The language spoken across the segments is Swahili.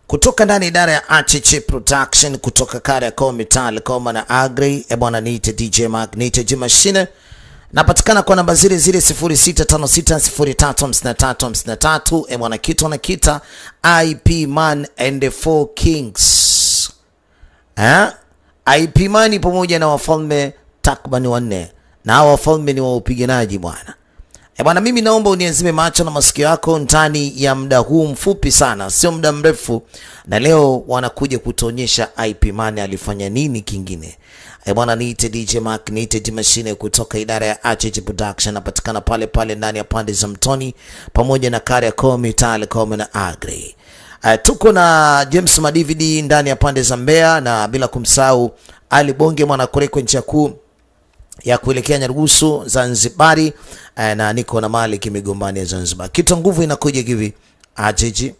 kutoka ndani idara ya Achichi Production kutoka Kariakoo Metal Koma na Agri. E bwana, niite DJ Mark, niite G Machine. Napatikana kwa namba zile zile 0656035353. E bwana, kitu anakita IP Man and the Four Kings. Eh? IP Man pamoja na wafalme takriban wanne, na hao wafalme ni wa upiganaji bwana. E bwana, mimi naomba uniazime macho na masikio yako ndani ya muda huu mfupi sana, sio muda mrefu, na leo wanakuja kutuonyesha IP Man alifanya nini kingine. E bwana, niite DJ Mark, niite D Machine kutoka idara ya HH Production, napatikana pale pale ndani ya pande za Mtoni pamoja na Kariakoo Mitaa Kome na Agri. Uh, tuko na James Madividi ndani ya pande za Mbeya na bila kumsahau Ali Bonge mwanakoreko nchi ya kuu ya kuelekea Nyarugusu Zanzibari, eh, na niko na Malik migombani ya Zanzibar. Kitu nguvu inakuja hivi ajiji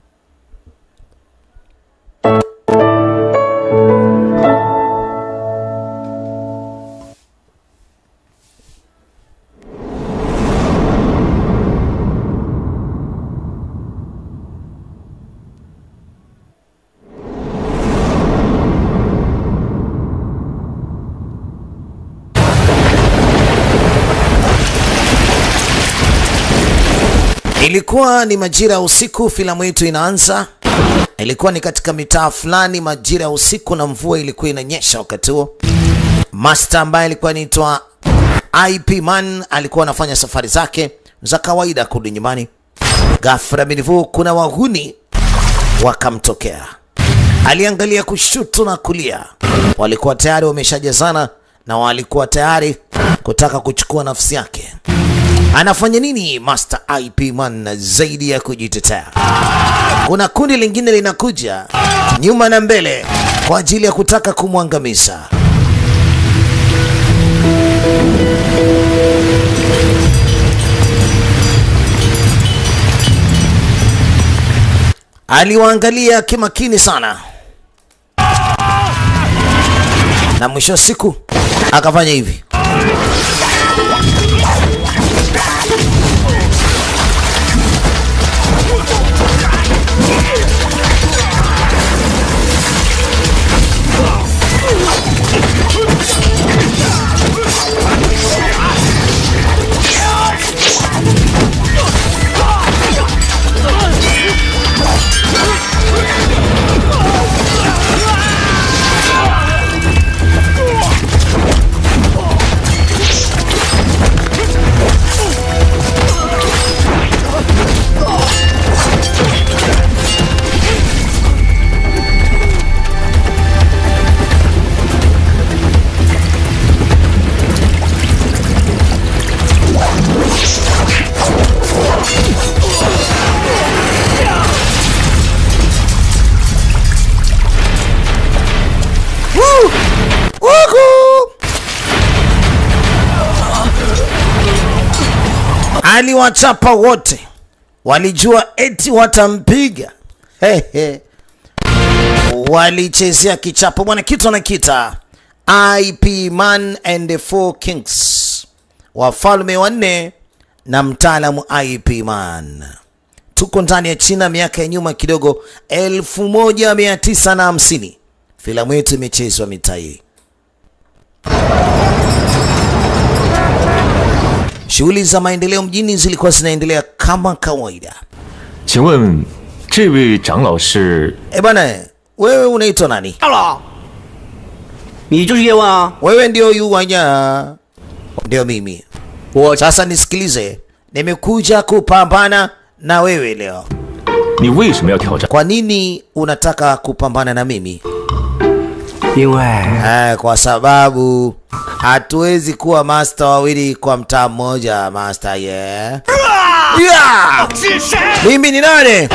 Ilikuwa ni majira ya usiku, filamu yetu inaanza. Ilikuwa ni katika mitaa fulani majira ya usiku, na mvua ilikuwa inanyesha wakati huo. Master ambaye alikuwa anaitwa IP Man alikuwa anafanya safari zake za kawaida kurudi nyumbani. Ghafla binivu, kuna wahuni wakamtokea. Aliangalia kushoto na kulia, walikuwa tayari wameshajazana na walikuwa tayari kutaka kuchukua nafsi yake. Anafanya nini Master IP Man zaidi ya kujitetea? Kuna kundi lingine linakuja nyuma na mbele kwa ajili ya kutaka kumwangamiza. Aliwaangalia kimakini sana, na mwisho wa siku akafanya hivi. Wuhu! Aliwachapa wote, walijua eti watampiga. Hehe. Walichezea kichapo bwana, kitu anakita IP Man and the Four Kings, wafalme wanne na mtaalamu IP Man. Tuko ndani ya China, miaka ya nyuma kidogo, 1950 filamu yetu imechezwa mitaa hii. Shughuli za maendeleo mjini zilikuwa zinaendelea kama kawaida. 请问这位长老是？ E bwana, wewe unaitwa nani? 大佬，你就是叶问啊？ Wewe ndio Yuwanya? Ndio mimi. 我 Sasa nisikilize, nimekuja kupambana na wewe leo. 你为什么要挑战？ Kwa nini unataka kupambana na mimi? 因为 Eh, kwa sababu hatuwezi kuwa master wawili kwa mtaa mmoja, master yeah. Yeah! Mimi ni nani?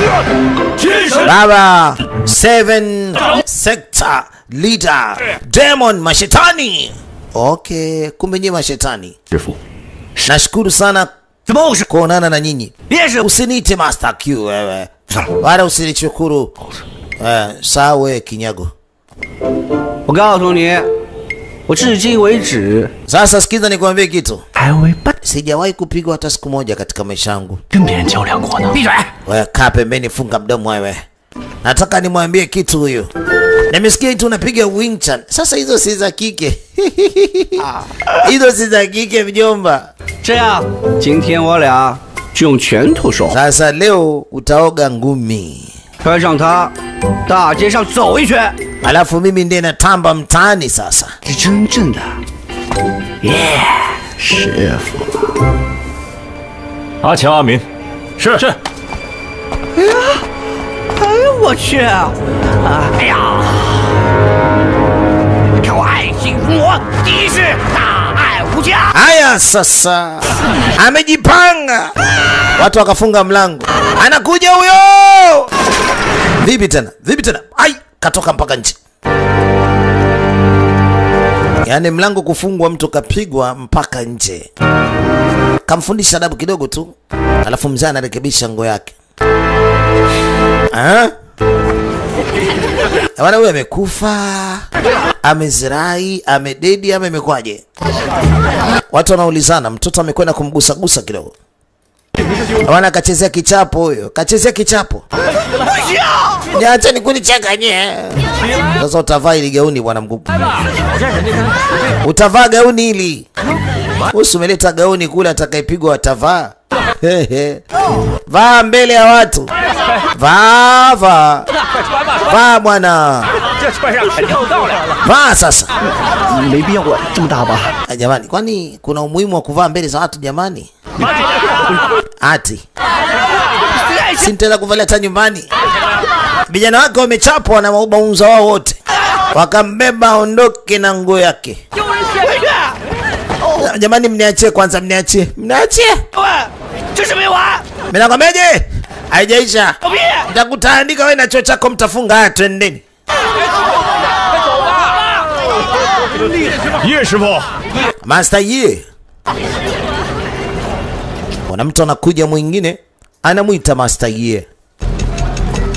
Baba Seven Sector Leader Demon Mashetani. Okay, kumbe nyinyi mashetani. 师傅， Nashukuru sana 怎么回事？ kuonana na nyinyi. 别是 Usiniite Master Q wewe, wala usinichukuru eh, sawe kinyago. 我告诉你，我至今为止 Sasa sikiza nikwambie kitu, 还未不 sijawahi kupigwa hata siku moja katika maisha yangu. 跟别人较量过呢。 闭嘴！ Wewe kaa pembeni, funga mdomo wewe. nataka nimwambie kitu huyo. Nimesikia tu unapiga wing chun. Sasa hizo si za kike. hizo si za kike mjomba. 这样，今天我俩就用拳头说话， Sasa leo utaoga ngumi, 穿上它，大街上走一圈， alafu mimi ndiye natamba mtaani sasa. 是真正的耶师傅。 阿强、阿明，是是， 哎呦我去！啊，哎呀！超爱幸福魔，第一是大爱无疆。 Haya sasa, amejipanga. Watu wakafunga mlango, anakuja huyo. Vipi tena? Vipi tena? Ai, katoka mpaka nje. Yaani mlango kufungwa, mtu kapigwa mpaka nje. Kamfundisha adabu kidogo tu, alafu mzee anarekebisha nguo yake. Ah? Bwana huyu amekufa, amezirai, amededi ama imekwaje? Watu wanaulizana, mtoto amekwenda kumgusagusa kidogo. Bwana kachezea kichapo huyo, kachezea kichapo. Niache nikunicheka nye. Sasa utavaa ili gauni bwana mkubwa. Utavaa gauni hili. Usi umeleta gauni kule atakayepigwa atavaa. Hehe. Vaa mbele ya watu. Vaa vaa. Vaa bwana. 这穿上肯定到了。 Vaa sasa. 没必要管这么大吧？ Ah, Jamani, kwani kuna umuhimu wa kuvaa mbele za watu jamani? Ati si nitaenda kuvalia hata nyumbani. Vijana wake wamechapwa na maunza wao wote, wakambeba aondoke na nguo yake. Jamani, mniachie kwanza, mniachie, mniachie. 喂，这是没完！ Mimi nakwambiaje? Haijaisha. 狗屁！ Nitakutaandika wewe na chuo chako mtafunga. Haya, twendeni. 叶师傅， Master Yi. Kuna mtu anakuja mwingine anamwita Master Yi. “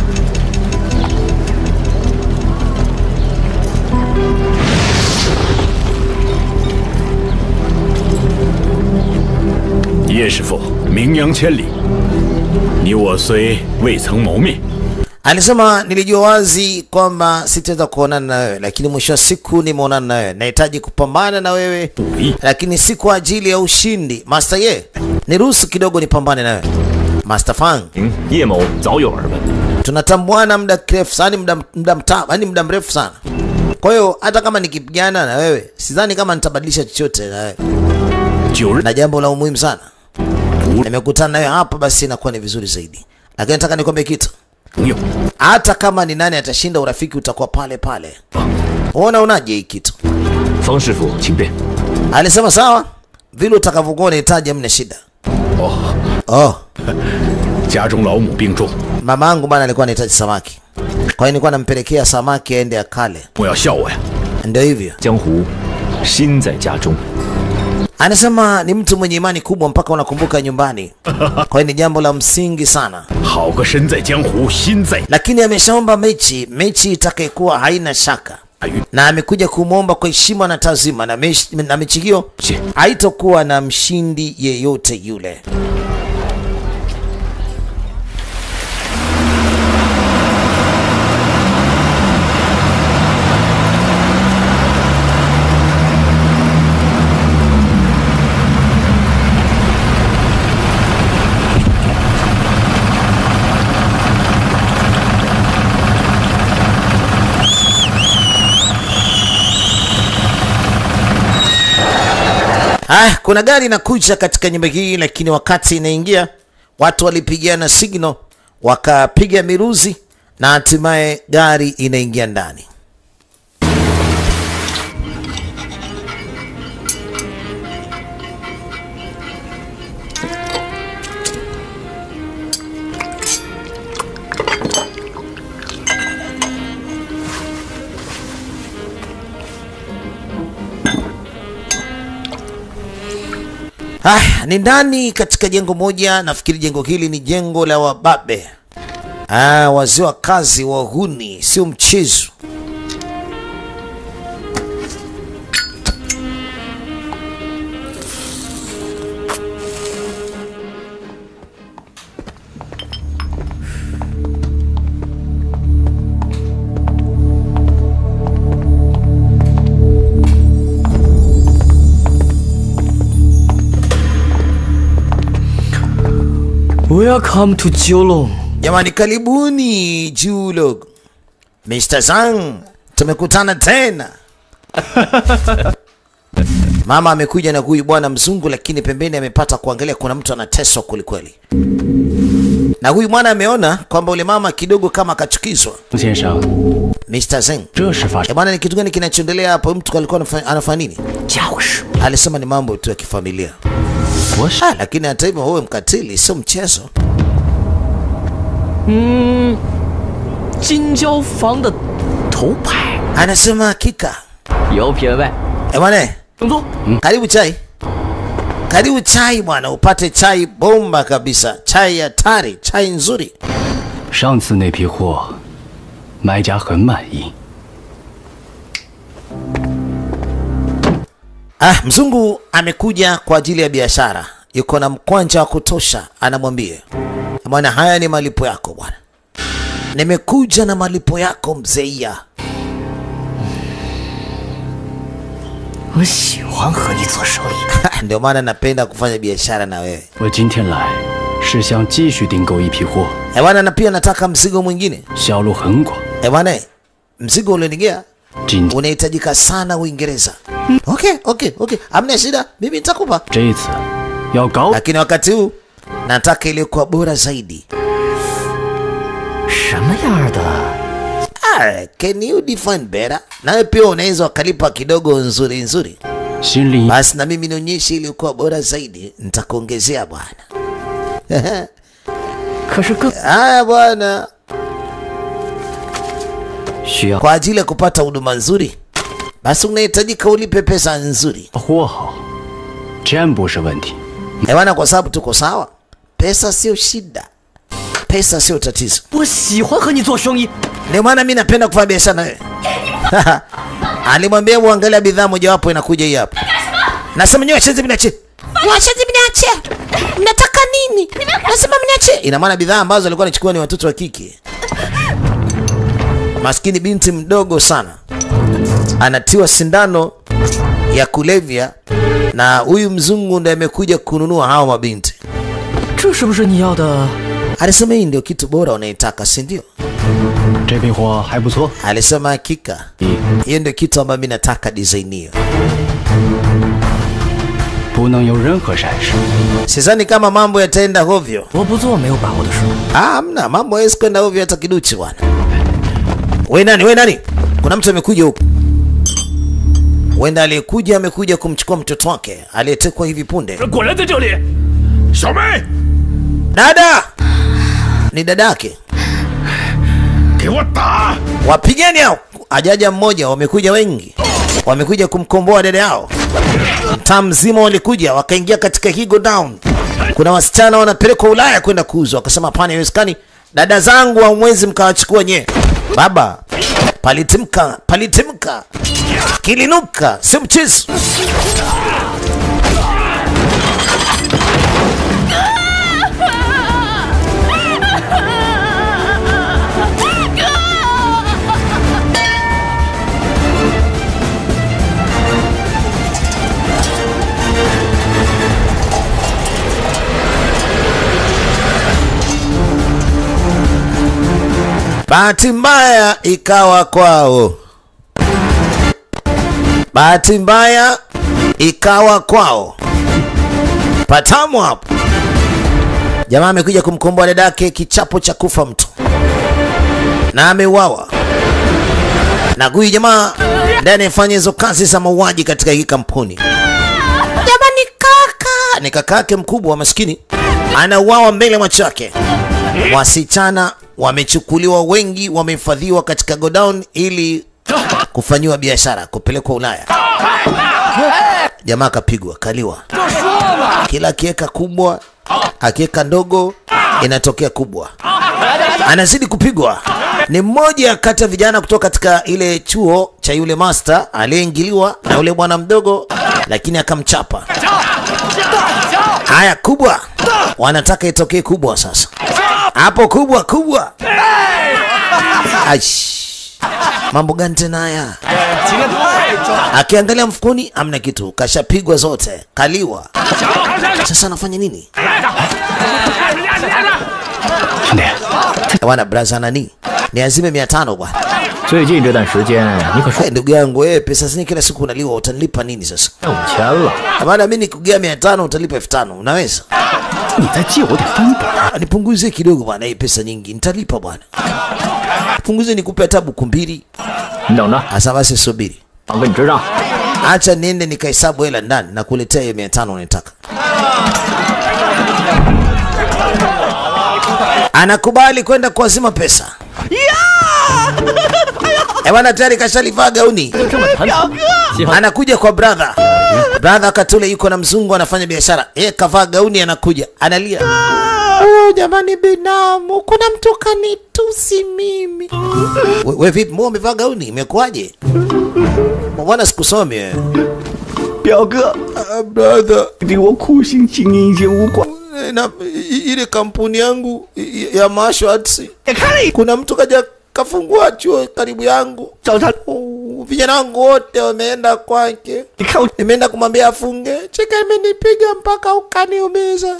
叶师傅，名扬千里，你我虽未曾谋面， Alisema nilijua wazi kwamba sitaweza kuonana na wewe, lakini mwisho wa siku nimeonana na wewe. Nahitaji kupambana na wewe, 武艺 lakini si kwa ajili ya ushindi. Master Ye, niruhusu kidogo nipambane na wewe. Master Fang, 嗯，叶某早有耳闻， tunatambuana muda kirefu sana, muda muda mta, yani muda mrefu sana. Kwa hiyo hata kama nikipigana na wewe, sidhani kama nitabadilisha chochote na wewe, 九日 na jambo la umuhimu sana 无 nimekutana nawe hapa, basi inakuwa ni vizuri zaidi. Lakini nataka nikwambie kitu, 朋友， hata kama ni nani atashinda, urafiki utakuwa pale pale. Unaona unaje hii kitu? 方师傅请便。 Alisema sawa, vile utakavyokuwa unahitaji, hamna shida. 哦， Oh, 家中老母病重， mama yangu bana alikuwa anahitaji samaki, kwa hiyo nilikuwa nampelekea samaki aende akale. 莫要笑我呀！ Ndio hivyo, 江湖心在家中， anasema ni mtu mwenye imani kubwa mpaka unakumbuka nyumbani. Kwa hiyo ni jambo la msingi sana, 好个身在江湖心在 lakini ameshaomba mechi, mechi itakayekuwa haina shaka 大运。 na amekuja kumwomba kwa heshima na tazima, na mechi, na mechi hiyo Si. haitokuwa na mshindi yeyote yule. Ah, kuna gari inakuja katika nyumba hii, lakini wakati inaingia watu walipigana signal, wakapiga miruzi na hatimaye gari inaingia ndani. Ah, ni ndani katika jengo moja, nafikiri jengo hili ni jengo la wababe. Ah, wazee wa kazi wahuni, sio mchezo. Welcome to Jiulong. Jamani, karibuni Julog. Mr. Zhang, tumekutana tena. Mama amekuja na huyu bwana mzungu, lakini pembeni amepata kuangalia kuna mtu anateswa kwelikweli, na huyu mwana ameona kwamba ule mama kidogo kama akachukizwa. 先生， Mr. Zhang, 这是发 eh 生 bwana, ni kitu gani kinachoendelea hapo? Mtu alikuwa anafa- anafanya nini? 家务事。 Alisema ni mambo tu ya kifamilia. 我是 Ah, lakini hata hivyo wewe mkatili, sio mchezo. 金交房的头牌， Anasema hakika. 有品位。 Eh bwana, 请坐。 Karibu chai, karibu chai bwana, upate chai bomba kabisa, chai hatari, chai nzuri. 上次那批货，买家很满意。 Ah, mzungu amekuja kwa ajili ya biashara, yuko na mkwanja wa kutosha. Anamwambia bwana, haya ni malipo yako bwana, nimekuja na malipo yako mzeia. 我喜欢和你做生意。 Ndio maana napenda kufanya biashara na wewe 我今天来是想继续订购一批货， eh bwana, na pia nataka mzigo mwingine 销路很广。 eh bwana, mzigo ulionigea 今天 unahitajika sana Uingereza. Okay, okay, okay, hamna shida, mimi nitakupa 这一次要高 lakini wakati huu nataka iliyokuwa bora zaidi. 什么样的？ Ah, can you define better? Nawe pia unaweza wakalipa kidogo nzuri nzuri, 心里 basi na mimi nionyeshe iliyokuwa bora zaidi, nitakuongezea bwana. 可是更 Haya bwana, 需要 kwa ajili ya kupata huduma nzuri, basi unahitajika ulipe pesa nzuri. 货好，真不是问题。 Eh bwana, kwa sababu tuko sawa, pesa sio shida, pesa sio tatizo. 我喜欢和你做生意。 Ndio maana mi napenda kufanya biashara na wewe. Alimwambia hebu angalia bidhaa mojawapo inakuja hii hapa. Nasema nyewe wacheze mniache. Wacheze mniache. Mnataka nini? Nasema mniache. Ina maana bidhaa ambazo alikuwa anachukua ni watoto wa kike. Maskini binti mdogo sana. Anatiwa sindano ya kulevya na huyu mzungu ndiye amekuja kununua hao mabinti. 这是不是你要的？ Alisema hii ndio kitu bora unaitaka, si ndio? 这批货还不错。 Alisema hakika. Hiyo ndio kitu ambayo mimi nataka design hiyo. 不能有任何闪失。 Sidhani kama mambo yataenda hovyo. 我不做没有把握的事。 Ah, hamna mambo hawezi kwenda hovyo hata kiduchi bwana. We nani? We nani? Kuna mtu amekuja huku. Wenda aliyekuja amekuja kumchukua mtoto wake aliyetekwa hivi punde. 果然在这里，小梅， Dada! Ni dadake. 给我打！ Wapigeni hao. Ajaja mmoja, wamekuja wengi. Wamekuja kumkomboa dada yao. Mtaa mzima walikuja wakaingia katika hii go down. Kuna wasichana wanapelekwa Ulaya kwenda kuuzwa, wakasema hapana, haiwezekani. Dada zangu hamwezi mkawachukua nye. Baba, palitimka, palitimka, kilinuka, si mchezo. Bahati mbaya ikawa kwao, bahati mbaya ikawa kwao. Patamu hapo, jamaa amekuja kumkomboa dadake kichapo cha kufa mtu na ameuawa na huyu jamaa ndiye anayefanya hizo kazi za mauaji katika hii kampuni. Jamani, kaka ni kakake mkubwa maskini, anauawa mbele ya macho yake. Wasichana wamechukuliwa wengi, wamehifadhiwa katika godown ili kufanyiwa biashara, kupelekwa Ulaya. Jamaa akapigwa, kaliwa. Kila akiweka kubwa, akiweka ndogo, inatokea kubwa. Anazidi kupigwa. Ni mmoja kati ya vijana kutoka katika ile chuo cha yule master aliyeingiliwa na yule bwana mdogo, lakini akamchapa. Haya, kubwa, wanataka itokee kubwa sasa hapo kubwa kubwa. Aish. Mambo gani tena haya? Akiangalia mfukoni amna kitu, kashapigwa zote, kaliwa. Sasa anafanya nini? 兄弟， Bwana braza nani? Ni azime mia tano bwana. 最近这段时间你可 Eh, ndugu yangu wewe, pesa zenyewe kila siku unaliwa, utanilipa nini sasa? 赚五千了， Maana mimi nikugea mia tano utalipa elfu tano unaweza? 你再借我点翻本儿。 Ah, Nipunguzie kidogo bwana, hii pesa nyingi nitalipa bwana. Punguzie nikupe hata buku mbili. 你等着， Asa basi subiri. 我给你支账。 Acha niende nikahesabu hela ndani na kuletea hiyo mia tano unataka. Anakubali kwenda kuazima pesa. Eh bwana, tayari kashalivaa gauni. 这么谈，喜欢 Anakuja kwa brother. Brother wakati ule yuko na mzungu anafanya biashara. Yeye kavaa gauni anakuja. Analia. Oh, jamani binamu, kuna mtu kanitusi mimi. We, we vipi, mbona umevaa gauni? Imekuwaje? Mbona sikusomi wewe? 表哥， Ah, brother, 给我苦心经营一间武馆， na i- ile kampuni yangu i- ya Mashwats 也看了一 kuna mtu kaja kafungua chuo karibu yangu. 找他， Oh, Vijana wangu wote wameenda kwake. 你看我 Nimeenda kumwambia afunge. Cheka imenipiga mpaka ukaniumiza.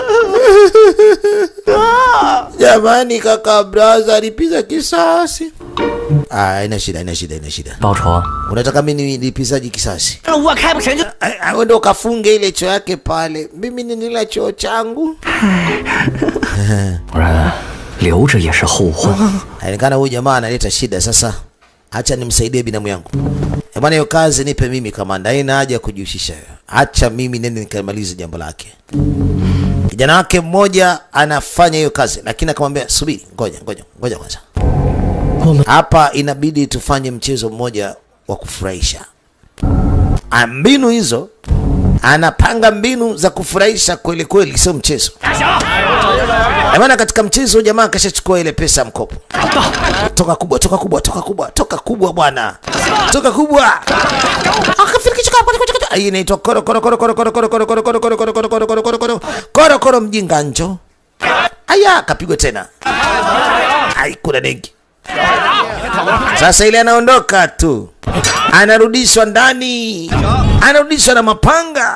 Jamani kaka braza alipiza kisasi. Ah, haina shida, haina shida, haina shida. 报仇啊！ Unataka mimi nilipizaji kisasi? 我开不成就 Ah, ah, Wewe ndo ukafunge ile choo yake pale. Mimi ni nila choo changu. 不然留着也是后患。 Inaonekana huyu jamaa analeta shida sasa. Acha nimsaidie binamu yangu. Eh, bwana hiyo kazi nipe mimi kamanda. Haina haja ya kujihusisha. Acha mimi nende nikamalize jambo lake. Kijana wake mmoja anafanya hiyo kazi lakini akamwambia subiri, ngoja, ngoja, ngoja kwanza. Hapa inabidi tufanye mchezo mmoja wa kufurahisha. Ah, Mbinu hizo anapanga mbinu za kufurahisha kweli kweli, sio mchezo. Eh, Bwana, katika mchezo jamaa akashachukua ile pesa ya mkopo. Toka kubwa, toka kubwa, toka kubwa, toka kubwa bwana. Toka kubwa. Akafikisha kwa kwa Hii inaitwa koro koro koro koro koro koro koro koro koro koro koro koro koro koro koro koro koro koro mjinga njo. Aya, kapigwa tena. Ai, kuna dengi. Sasa ile anaondoka tu, anarudishwa ndani, anarudishwa na mapanga.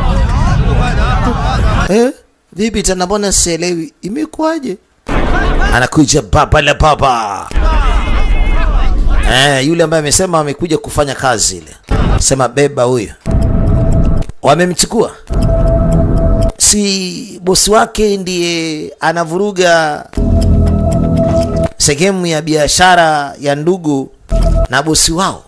Eh, vipi tena, mbona sielewi, imekuwaje? Anakuja baba la baba. Eh, yule ambaye amesema amekuja kufanya kazi ile, sema beba huyo. Wamemchukua, si bosi wake ndiye anavuruga sehemu ya biashara ya ndugu na bosi wao.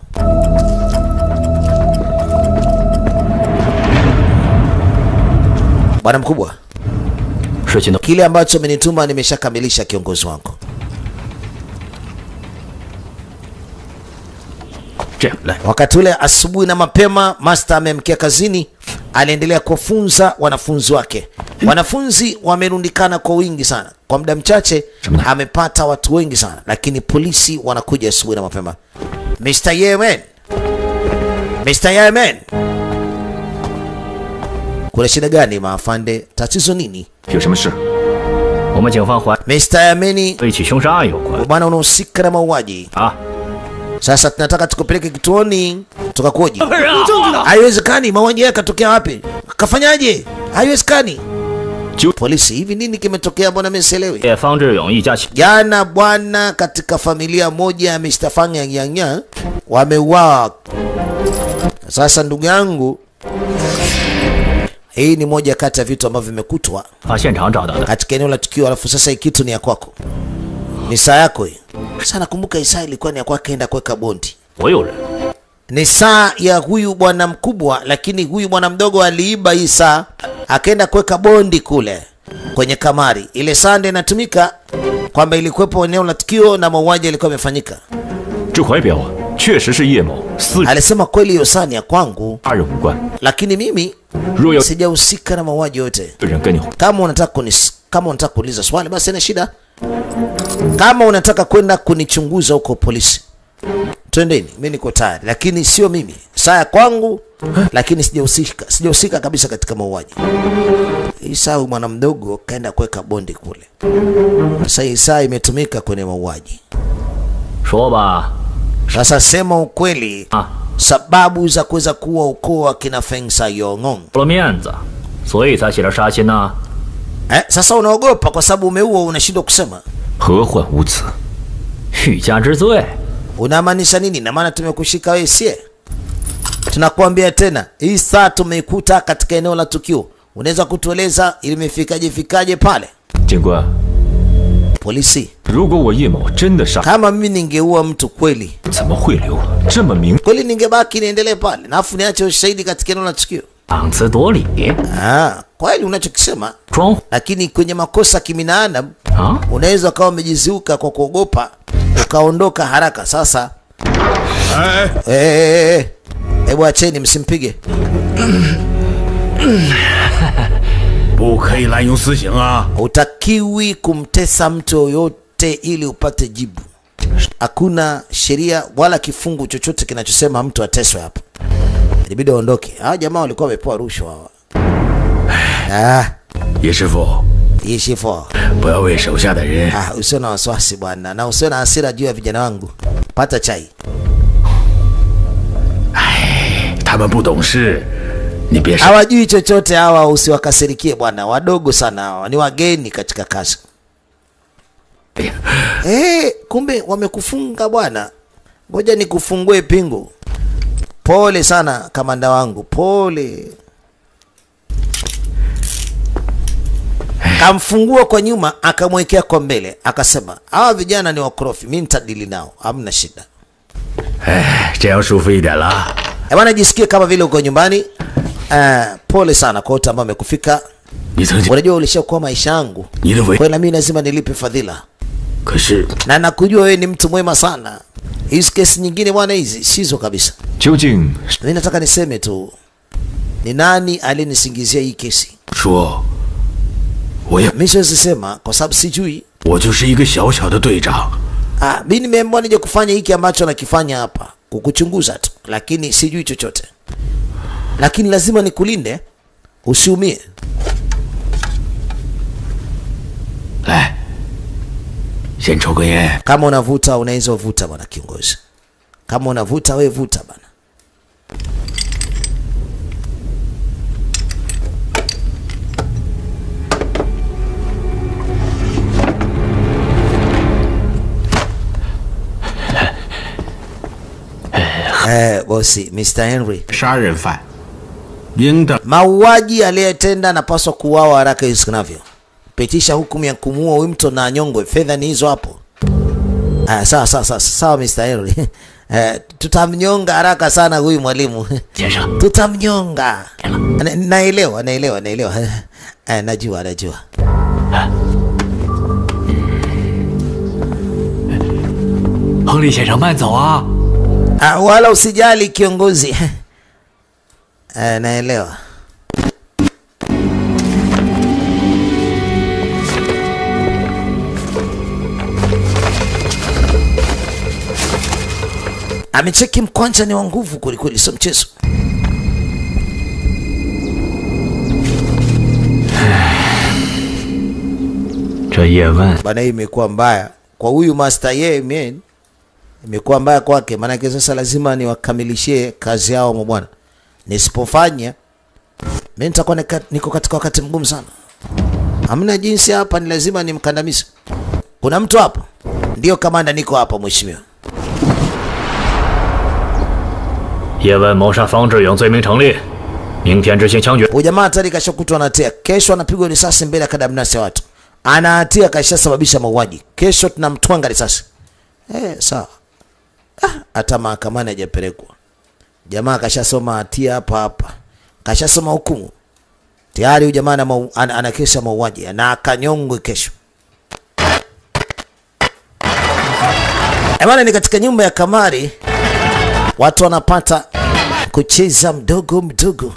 Bwana mkubwa, 事情都 kile ambacho amenituma nimeshakamilisha, kiongozi wangu. 这样来， Wakati ule asubuhi na mapema, master amemkia kazini, aliendelea kuwafunza wanafunzi wake. Wanafunzi wamerundikana kwa wingi sana, kwa muda mchache amepata watu wengi sana, lakini polisi wanakuja asubuhi na mapema. Mr. Yemen, Mr. Yemen, kuna shida gani maafande? Tatizo nini? 有什么事？ 我们警方怀 Mr. Yemeni, 和一起凶杀案有关 bwana unahusika na mauaji. 啊！ Sasa tunataka tukupeleke kituoni tukakuoji. Haiwezekani, mauaji yake katokea wapi? Kafanyaje? Haiwezekani. Ju- Polisi, hivi nini kimetokea? Mbona mimi sielewi? 叶方志勇一家亲 Jana bwana, katika familia moja ya Mr. Fang Yang Yang Yang wameuawa. Sasa ndugu yangu, hii ni moja kati ya vitu ambavyo vimekutwa 把现场找到的， katika eneo la tukio, alafu sasa hii kitu ni ya kwako, ni saa yako hii. Sasa nakumbuka hii saa ilikuwa ni ya kwake, enda kuweka bondi. 所有人 Ni saa ya huyu bwana mkubwa, lakini huyu bwana mdogo aliiba hii saa akaenda kuweka bondi kule kwenye kamari. Ile saa ndio inatumika kwamba ilikuwepo eneo la tukio na mauaji yalikuwa yamefanyika. 这怀表啊，确实是叶某私人 Alisema kweli hiyo saa ni ya kwangu, 他人无关。 lakini mimi 若有 sijahusika na mauaji yote. 人跟你 Kama unataka kunis, kama unataka kuuliza swali basi haina shida. Kama unataka kwenda kunichunguza huko polisi, twendeni, mimi niko tayari, lakini sio mimi. Saa ya kwangu, lakini sijahusika, sijahusika kabisa katika mauaji. Hii saa huyu mwana mdogo kaenda kuweka bondi kule. Sasa hii saa imetumika kwenye mauaji. 说吧， Sasa sema ukweli, 啊， sababu za kuweza kuwa ukoo wa kina Feng Sayong. 了面子，所以才写了杀心呐、 Eh, sasa unaogopa kwa sababu umeua, unashindwa kusema. 何患无辞？ 欲加之罪。 Unamaanisha nini? Na maana tumekushika wewe, sie? Tunakuambia tena, hii saa tumeikuta katika eneo la tukio. Unaweza kutueleza ilimefikaje fikaje pale? 警官， Polisi, 如果我叶某真的杀， kama mimi ningeua mtu kweli 怎么会留了这么明？ kweli, ningebaki niendelee pale, na afu niache ushahidi katika eneo la tukio. 档次夺理， Ah, kweli unachokisema, 装 lakini kwenye makosa kiminaadamu 啊！ unaweza ukawa umejiziuka kwa kuogopa ukaondoka haraka. Sasa 哎， eh, eh, eh, hebu acheni, msimpige. 不可以滥用私刑啊！ Hutakiwi kumtesa mtu yoyote ili upate jibu. Hakuna sheria wala kifungu chochote kinachosema mtu ateswe hapa. Ilibidi aondoke. Hawa jamaa walikuwa wamepewa rushwa hawa. Ah, 叶师傅， hii shifo. 不要为手下的人 Ah, usio na wasiwasi bwana, na usio na hasira juu ya vijana wangu. Pata chai. 他们不懂事，你别生。 Hawajui chochote hawa, usiwakasirikie bwana. Wadogo sana hawa, ni wageni katika kazi. Eh, kumbe wamekufunga bwana. Ngoja nikufungue pingu. Pole sana kamanda wangu, pole. Kamfungua kwa nyuma, akamwekea kwa mbele, akasema hawa vijana ni wakorofi, mimi nitadili nao, hamna shida. 这样舒服一点了。 Eh, bwana, jisikie kama vile uko nyumbani. Eh, pole sana kwa wote ambao wamekufika. 你曾经 Unajua ulishakuwa maisha yangu, 你的 kwa 为， hiyo na mimi lazima nilipe fadhila, 可是 na nakujua wewe ni mtu mwema sana. Hizi kesi nyingine bwana, hizi sizo kabisa. 究竟 Mimi nataka niseme tu, ni nani alinisingizia hii kesi? 说，我也 Mimi siwezi sema kwa sababu sijui. 我就是一个小小的队长， Ah, mimi nimeamua nije kufanya hiki ambacho nakifanya hapa, kukuchunguza tu, lakini sijui chochote. Lakini lazima nikulinde, usiumie. 来，先抽根烟。 Kama unavuta unaweza uvuta bwana kiongozi. Kama unavuta we vuta bwana. Eh, bosi, Mr. Henry. 杀人犯，应当 Mauaji aliyetenda anapaswa kuuawa haraka iwezekanavyo. Pitisha hukumu ya kumuua huyu mtu na anyongwe. Fedha ni hizo hapo. Ah, sawa sawa sawa sawa Mr. Henry. Eh, tutamnyonga haraka sana huyu mwalimu. 先生， Tutamnyonga. Na- Naelewa, naelewa, naelewa. Eh, najua, najua. 亨利先生，慢走啊！ Ah, wala usijali kiongozi. Eh, naelewa. Amecheki mkwanja ni wa nguvu kwelikweli, sio mchezo. 这叶问 Bana, hii imekuwa mbaya kwa huyu Master Ye man, imekuwa mbaya kwake, maanake sasa lazima niwakamilishie kazi yao mabwana. Nisipofanya mimi nitakuwa nika- niko katika wakati mgumu sana. Hamna jinsi hapa, ni lazima nimkandamize. Kuna mtu hapa? Ndio kamanda, niko hapa mheshimiwa. 叶问谋杀方志勇罪名成立，明天执行枪决。 Huyu jamaa hatari kashakutwa na hatia, kesho anapigwa risasi mbele ya kadamnasi ya watu. Ana hatia, kashasababisha mauaji, kesho tunamtwanga risasi. Eh, sawa. Ah, hata mahakamani hajapelekwa. Jamaa kashasoma hatia hapa hapa, kashasoma hukumu tayari. Huyu jamaa ana, mau- ana, ana kesi ya mauaji na akanyongwe kesho. Eh, bwana, ni katika nyumba ya kamari, watu wanapata kucheza mdogo mdogo.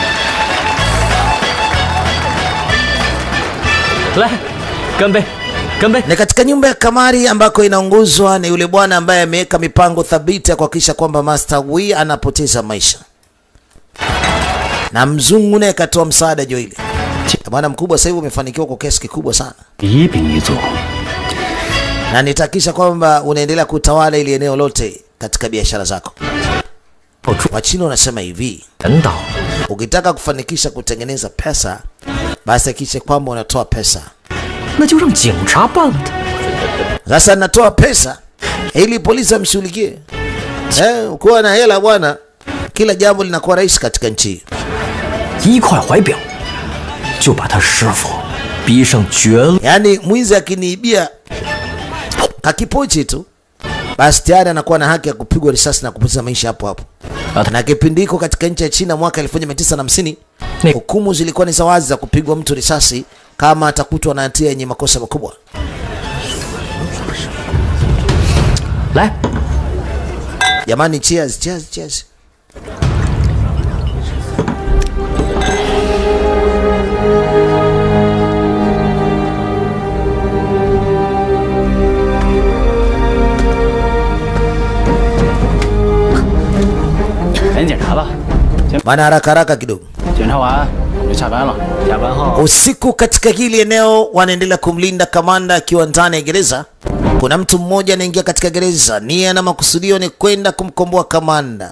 来，干杯！ 干杯！ ni katika nyumba ya kamari ambako inaongozwa na yule bwana ambaye ameweka mipango thabiti ya kuhakikisha kwamba Master Wei anapoteza maisha, na mzungu naye katoa msaada jo ile. Bwana mkubwa sasa hivi umefanikiwa kwa kiasi kikubwa sana, 一兵一卒， na nitahakikisha kwamba unaendelea kutawala ili eneo lote katika biashara zako. Wachina wanasema hivi, 人道 ukitaka kufanikisha kutengeneza pesa, basi hakikisha kwamba unatoa pesa. 那就让警察办了他。 Sasa natoa pesa ili polisi wamshughulikie. Eh, ukiwa na hela bwana, kila jambo linakuwa rahisi katika nchi hii. 一块怀表就把他师傅逼上绝路。 Yaani mwizi akiniibia kakipochi tu, basi tayari anakuwa na haki ya kupigwa risasi na kupoteza maisha hapo hapo. Na kipindi hiko katika nchi ya China mwaka 1950 Ni- hukumu zilikuwa ni za wazi za kupigwa mtu risasi kama atakutwa na hatia yenye makosa makubwa. 来， Jamani, cheers, cheers, cheers. 赶紧检查吧。 Maana haraka haraka kidogo. 检查完我们就下班了。下班后 Usiku katika hili eneo wanaendelea kumlinda kamanda akiwa ndani ya gereza. Kuna mtu mmoja anaingia katika gereza, nia na makusudio ni kwenda kumkomboa kamanda.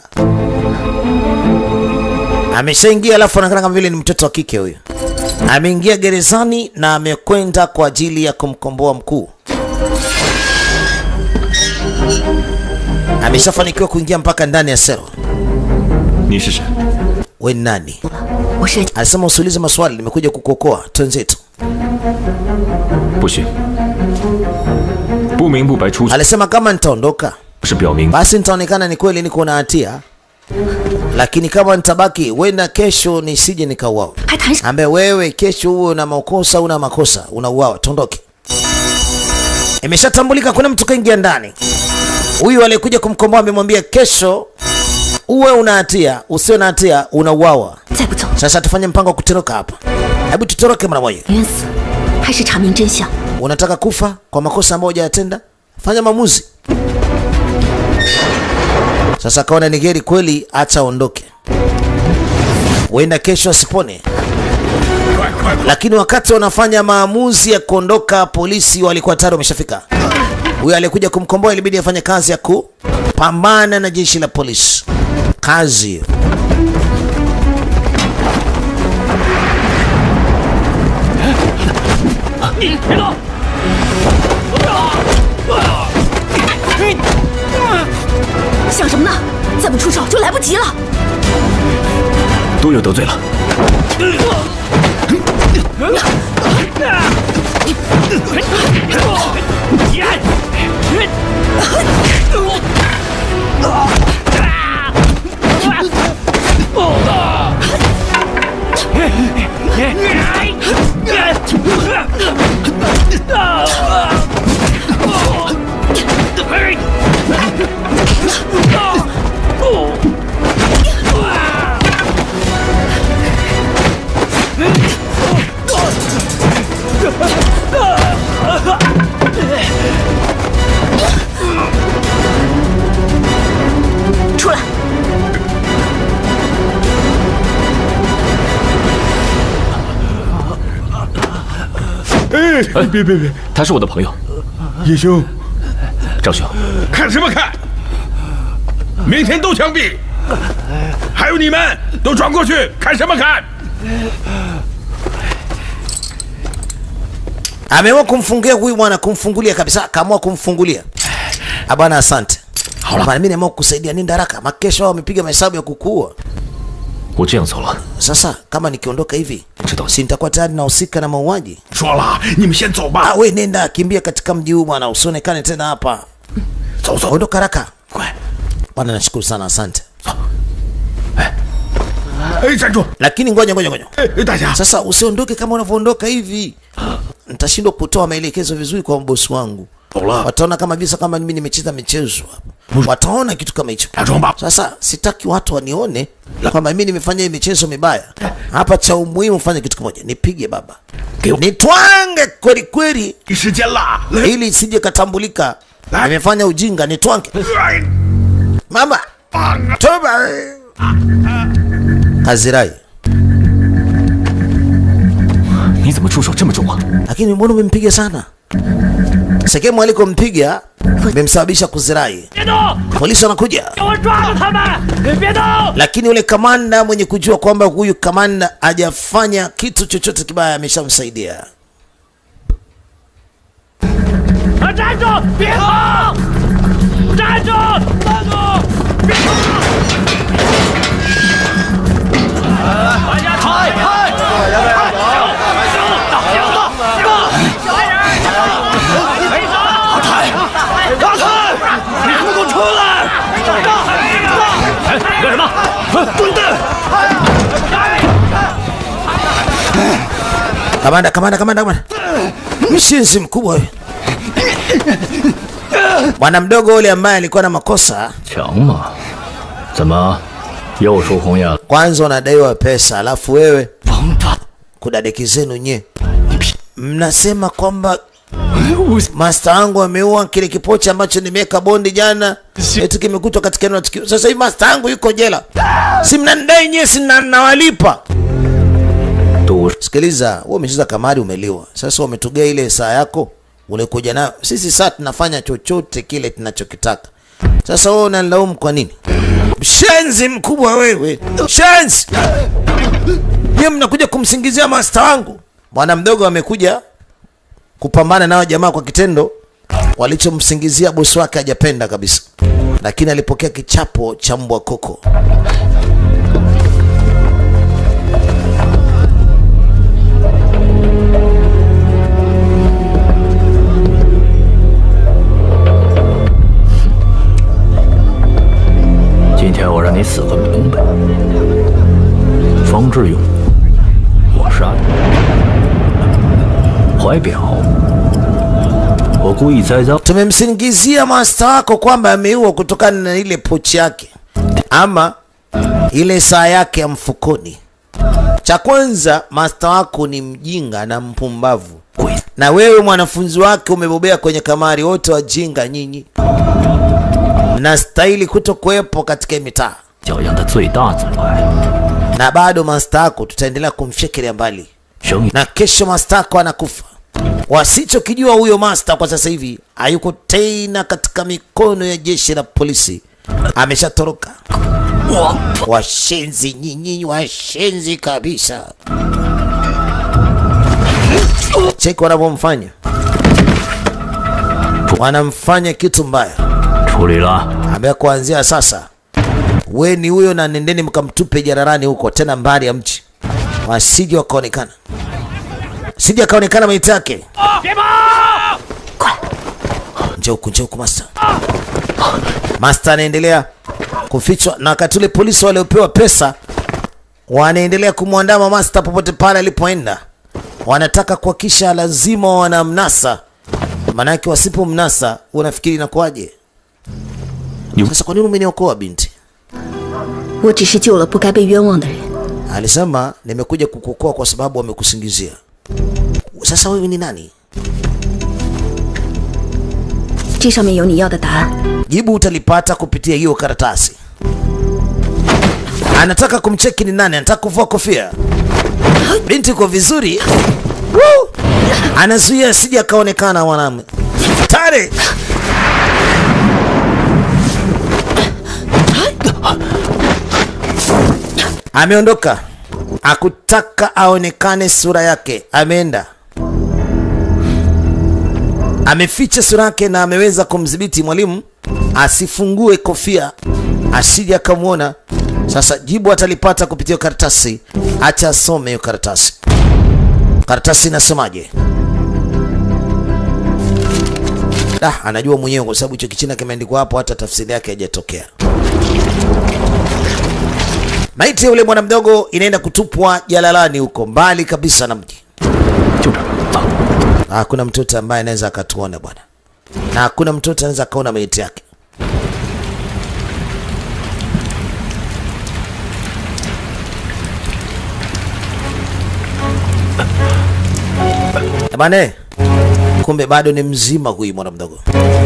Ameshaingia alafu anaonekana kama vile ni mtoto wa kike huyo. Ameingia gerezani na amekwenda kwa ajili ya kumkomboa mkuu. Ameshafanikiwa kuingia mpaka ndani ya selo. 你是谁？ We ni nani? 我是 Alisema usiulize maswali, nimekuja kukuokoa. Twenzetu. 不许！不明不白出去 Alisema kama nitaondoka 是表明 basi nitaonekana ni kweli niko na hatia, lakini kama nitabaki, wenda kesho nisije nikauawa. 还谈什 Ambe wewe kesho uwe una makosa, una makosa, unauawa, tondoke. Imeshatambulika kuna mtu kaingia ndani. Huyu aliyekuja kumkomboa amemwambia kesho uwe una hatia, usio na hatia, unauawa. 再不走， Sasa tufanye mpango wa kutoroka hapa. Hebu tutoroke mara moja. 冤死，还是查明真相？ Unataka kufa kwa makosa ambayo hujayatenda? Fanya maamuzi. Sasa akaona ni heri kweli, acha aondoke, huenda kesho asipone. Lakini wakati wanafanya maamuzi ya kuondoka, polisi walikuwa tayari wameshafika. Huyo aliyekuja kumkomboa ilibidi afanye kazi ya kupambana na jeshi la polisi. Kazi hiyo. Hey 想什么呢？再不出手就来不及了。 都有得罪了。 出来！ 哎，别别别，他是我的朋友， 叶兄， 张兄。 看什么看？明天都枪毙！还有你们，都转过去，看什么看？ ameamua kumfungia huyu bwana, kumfungulia kabisa, akaamua kumfungulia. Ah bwana, asante bwana, mimi nimeamua kukusaidia, nenda haraka, makesho wamepiga mahesabu ya kukuua. 我这样走了， Sasa kama nikiondoka hivi, 知道 si nitakuwa tayari nahusika na mauaji? 说了，你们先走吧 Ah,，we nenda, kimbia katika mji huu bwana, usionekane tena hapa. 走走。 Ondoka haraka. Bwana, nashukuru sana, asante. 哎，站住！ Lakini ngoja ngoja ngoja, 哎，大侠， sasa usiondoke kama unavyoondoka hivi, nitashindwa kutoa maelekezo vizuri kwa bosi wangu. wataona kama visa kama mimi nimecheza michezo hapa, wataona kitu kama hicho. Sasa sitaki watu wanione kwamba mimi nimefanya hii michezo mibaya hapa. Cha umuhimu fanya kitu kimoja, nipige baba, nitwange kweli kweli, 你时间了， ili isije katambulika nimefanya ujinga, nitwange mama toba Kazirai. 你怎么出手这么重啊？ lakini mbona umempiga sana? Sekemu alikompiga imemsababisha kuzirai. Polisi wanakuja, 给我抓住他们！别动！ lakini yule kamanda mwenye kujua kwamba huyu kamanda hajafanya kitu chochote kibaya ameshamsaidia. 啊，站住！别跑！站住！站住！别跑！大家开开！哎，干什么？滚蛋！ Kamanda, kamanda, kamanda, kamanda, mshinzi mkubwa huyu. Bwana mdogo yule ambaye alikuwa na makosa, 强吗？怎么又输红眼了？ kwanza unadaiwa pesa, alafu wewe kudadeki zenu nye mnasema kwamba Master wangu ameua kile kipochi ambacho nimeweka bondi jana, eti kimekutwa katika eneo la tukio. Sasa hivi master wangu yuko jela, si mnanidai nyie, si na- nawalipa. 赌 Sikiliza, wewe umecheza kamari, umeliwa. Sasa umetugea ile saa yako ulikuja nayo. Sisi saa tunafanya chochote kile tunachokitaka. Sasa wewe unanilaumu kwa nini? Mshenzi mkubwa wewe, shenzi! Nyie mnakuja kumsingizia master wangu. Bwana mdogo amekuja kupambana nao jamaa kwa kitendo walichomsingizia bosi wake hajapenda kabisa, lakini alipokea kichapo cha mbwa koko. “今天我让你死个明白！”方志勇，我杀的。怀表，我故意栽赃。 tumemsingizia master wako kwamba ameua kutokana na ile pochi yake ama ile saa yake ya mfukoni. Cha kwanza, master wako ni mjinga na mpumbavu, na wewe mwanafunzi wake umebobea kwenye kamari. Wote wajinga nyinyi, mnastahili kuto kuwepo katika hii mitaa, 教养的最大阻碍， na bado master wako tutaendelea kumfyekelea mbali, 生意 na kesho master wako anakufa. Wasichokijua huyo master kwa sasa hivi hayuko tena katika mikono ya jeshi la polisi, ameshatoroka. Washenzi nyinyi, washenzi kabisa. Cheki wanavyomfanya, wanamfanya kitu mbaya. 处理了。 Ambia kuanzia sasa we ni huyo, na nendeni mkamtupe jararani huko, tena mbali ya mji, wasije wakaonekana, sije akaonekana maiti yake. 别跑！ Njoo huku, njoo huku master. Master anaendelea kufichwa, na wakati ule polisi waliopewa pesa wanaendelea kumwandama master popote pale alipoenda. Wanataka kuhakisha lazima wanamnasa, maanake wasipomnasa unafikiri inakuwaje? Sasa kwa nini umeniokoa binti? 我只是救了不该被冤枉的人。 Alisema nimekuja kukuokoa kwa sababu wamekusingizia. Sasa wewe ni nani? 这上面有你要的答案。 Jibu utalipata kupitia hiyo karatasi. Anataka kumcheki ni nani, anataka kuvua kofia. Binti uko vizuri. Woo! Anazuia asije akaonekana mwanamume. Tare. Ameondoka. Akutaka aonekane sura yake. Ameenda. Ameficha sura yake na ameweza kumdhibiti mwalimu asifungue kofia asije akamwona. Sasa jibu atalipata kupitia karatasi. Acha asome hiyo karatasi. Karatasi inasemaje? Ah, anajua mwenyewe kwa sababu hicho kichina kimeandikwa hapo, hata tafsiri yake haijatokea. Maiti ya yule bwana mdogo inaenda kutupwa jalalani huko mbali kabisa na mji. 就这儿，走。 Hakuna mtoto ambaye anaweza akatuona bwana. na hakuna mtoto anaweza akaona maiti yake. Eh, Bane, kumbe bado ni mzima huyu mwana mdogo.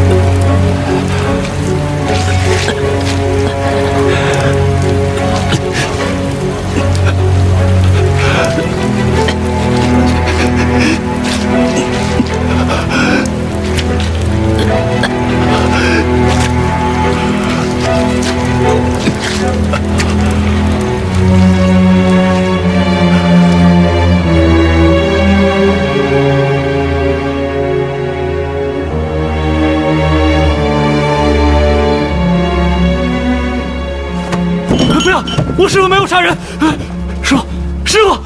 不要！我师傅没有杀人。师傅，师傅，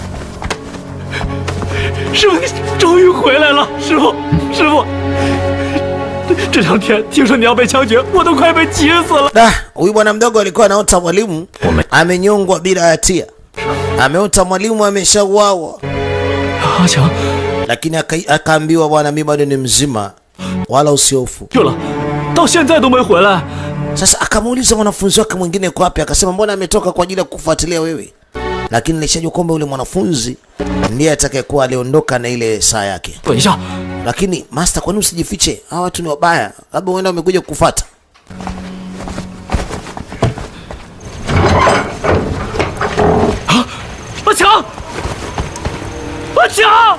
师傅，你终于回来了！师傅，师傅，这两天听说你要被枪决，我都快被急死了。 Da, huyu bwana mdogo alikuwa anaota mwalimu amenyongwa bila hatia, ameota mwalimu ameshauawa, 阿强， lakini aka- akaambiwa bwana, mimi bado ni mzima, wala usiofu. 对了，到现在都没回来。 Sasa akamuuliza mwanafunzi wake mwingine yuko wapi, akasema mbona ametoka kwa ajili ya kufuatilia wewe, lakini nilishajua kwamba yule mwanafunzi ndiye atakayekuwa aliondoka na ile saa yake. 等一下， Lakini master, kwa nini usijifiche? Hawa watu ni wabaya, labda huenda wamekuja kukufuata. 阿强，阿强，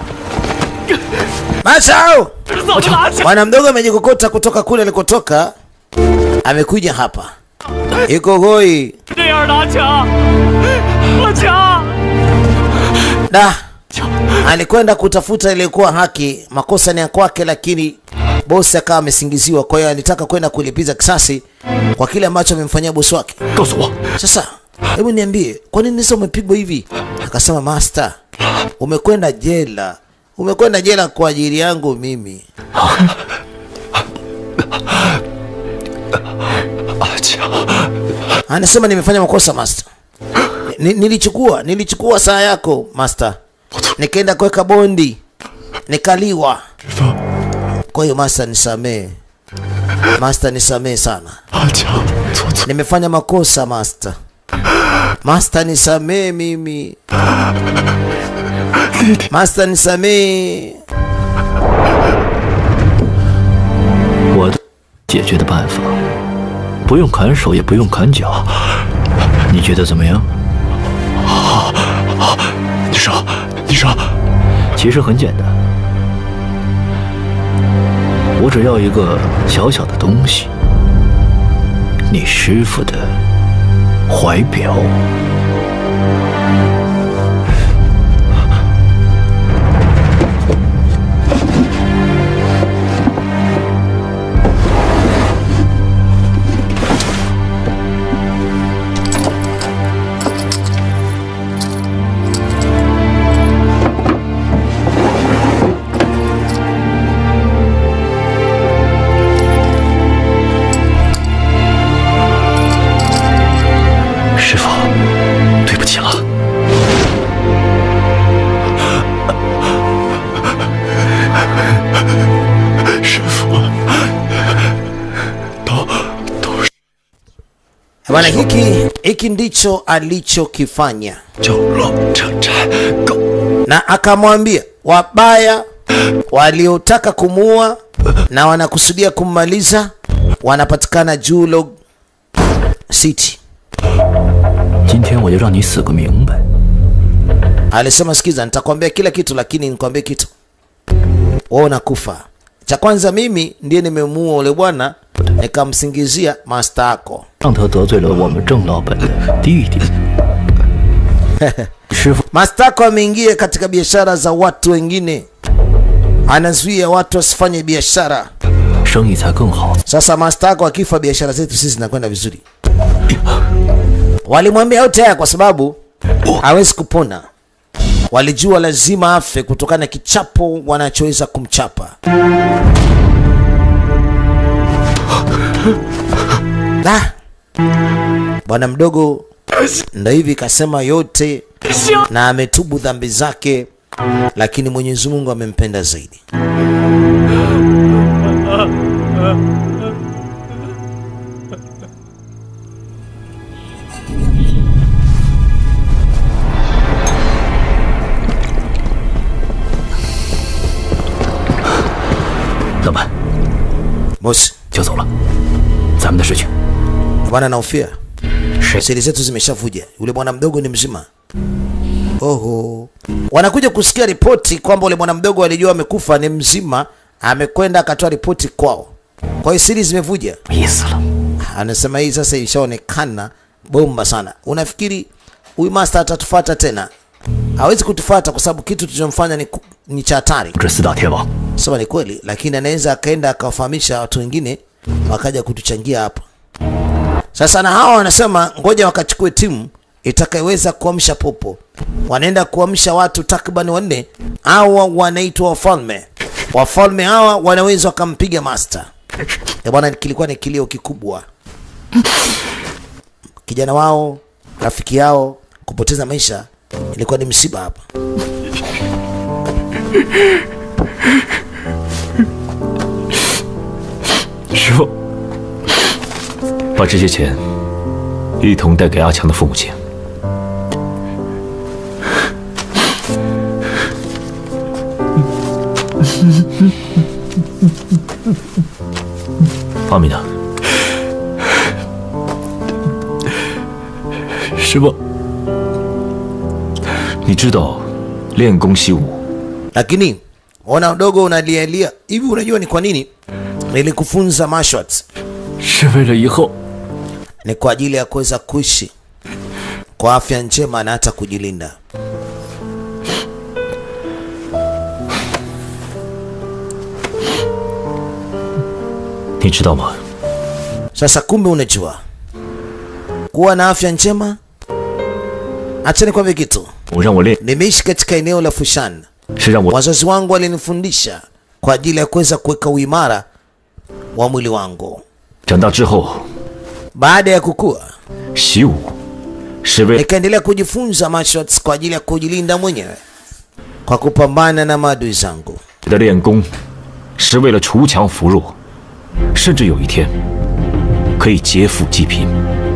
Masao! 这是怎么了？阿强， Bwana mdogo amejikokota kutoka kule alikotoka, amekuja hapa, iko hoi. 这样的阿强，阿强， Da, alikwenda kutafuta ilikuwa haki, makosa ni ya kwake, lakini bosi akawa amesingiziwa. Kwa hiyo alitaka kwenda kulipiza kisasi kwa kile ambacho amemfanyia bosi wake. 告诉我， Sasa hebu niambie, kwa nini sasa umepigwa hivi? Akasema master, umekwenda jela, umekwenda jela kwa ajili yangu mimi. 阿强， Anasema nimefanya makosa master. Ni, nilichukua nilichukua saa yako master, nikaenda kuweka bondi, nikaliwa. Kwa hiyo master, nisamee master, nisamee sana, 阿强，错错， nimefanya makosa master. Master, nisamee mimi master, nisamee. 我的解决的办法，不用砍手，也不用砍脚，你觉得怎么样？ 你说，你说， 其实很简单，我只要一个小小的东西，你师傅的怀表。 师傅，对不起了。 师傅，都都是 Bwana, hiki hiki ndicho alichokifanya, 九龙城寨狗。 na akamwambia wabaya waliotaka kumuua na wanakusudia kummaliza wanapatikana Julog City. 今天我就让你死个明白。 Alisema, sikiza, nitakwambia kila kitu, lakini nikwambie kitu, wewe unakufa. Cha kwanza, mimi ndiye nimemuua ule bwana, nikamsingizia master yako. 让他得罪了我们郑老本的弟弟。师傅， Master yako ameingia katika biashara za watu wengine, anazuia watu wasifanye biashara. 生意才更好。 Sasa master yako akifa, biashara zetu sisi zinakwenda vizuri. Walimwambia yote haya kwa sababu hawezi kupona. Walijua lazima afe kutokana na kichapo wanachoweza kumchapa. La, bwana mdogo ndo hivi kasema yote na ametubu dhambi zake, lakini Mwenyezi Mungu amempenda zaidi. Bosi, 就走了。咱们的事情， bwana naofia 谁 siri zetu zimeshavuja. Yule bwana mdogo ni mzima. Oho, wanakuja kusikia ripoti kwamba yule bwana mdogo alijua amekufa, ni mzima, amekwenda akatoa ripoti kwao. Kwa hiyo siri zimevuja. 意思了。 Anasema hii sasa ishaonekana bomba sana. Unafikiri huyu master atatufuata tena? Hawezi kutufuata kwa sababu kitu tulichomfanya ni, ku- ni cha hatari. 这四大天王 Sema ni kweli, lakini anaweza akaenda akawafahamisha watu wengine wakaja kutuchangia hapa. Sasa na hawa wanasema ngoja wakachukue timu itakayoweza kuamsha popo. Wanaenda kuamsha watu takriban wanne. Hawa wanaitwa wafalme. Wafalme hawa wanaweza wakampiga master. Ya bwana, kilikuwa ni kilio kikubwa. Kijana wao, rafiki yao kupoteza maisha ilikuwa ni msiba hapa. 师傅，把这些钱一同带给阿强的父母亲。方明呢？ 师傅， 你知道练功习武 lakini ona udogo unalialia hivi. Unajua ni kwa nini nilikufunza martial arts? 是为了以后 Ni kwa ajili ya kuweza kuishi kwa afya njema na hata kujilinda. “你知道吗？ Sasa kumbe unajua kuwa na afya njema. Acha nikwambie kitu, 我让我练 nimeishi katika eneo la Fushan. 是让我 Wazazi wangu walinifundisha kwa ajili ya kuweza kuweka uimara wa mwili wangu. 长大之后 Baada ya kukua, 习武是为 nikaendelea kujifunza martial arts kwa ajili ya kujilinda mwenyewe kwa kupambana na maadui zangu. 的练功是为了锄强扶弱，甚至有一天可以劫富济贫。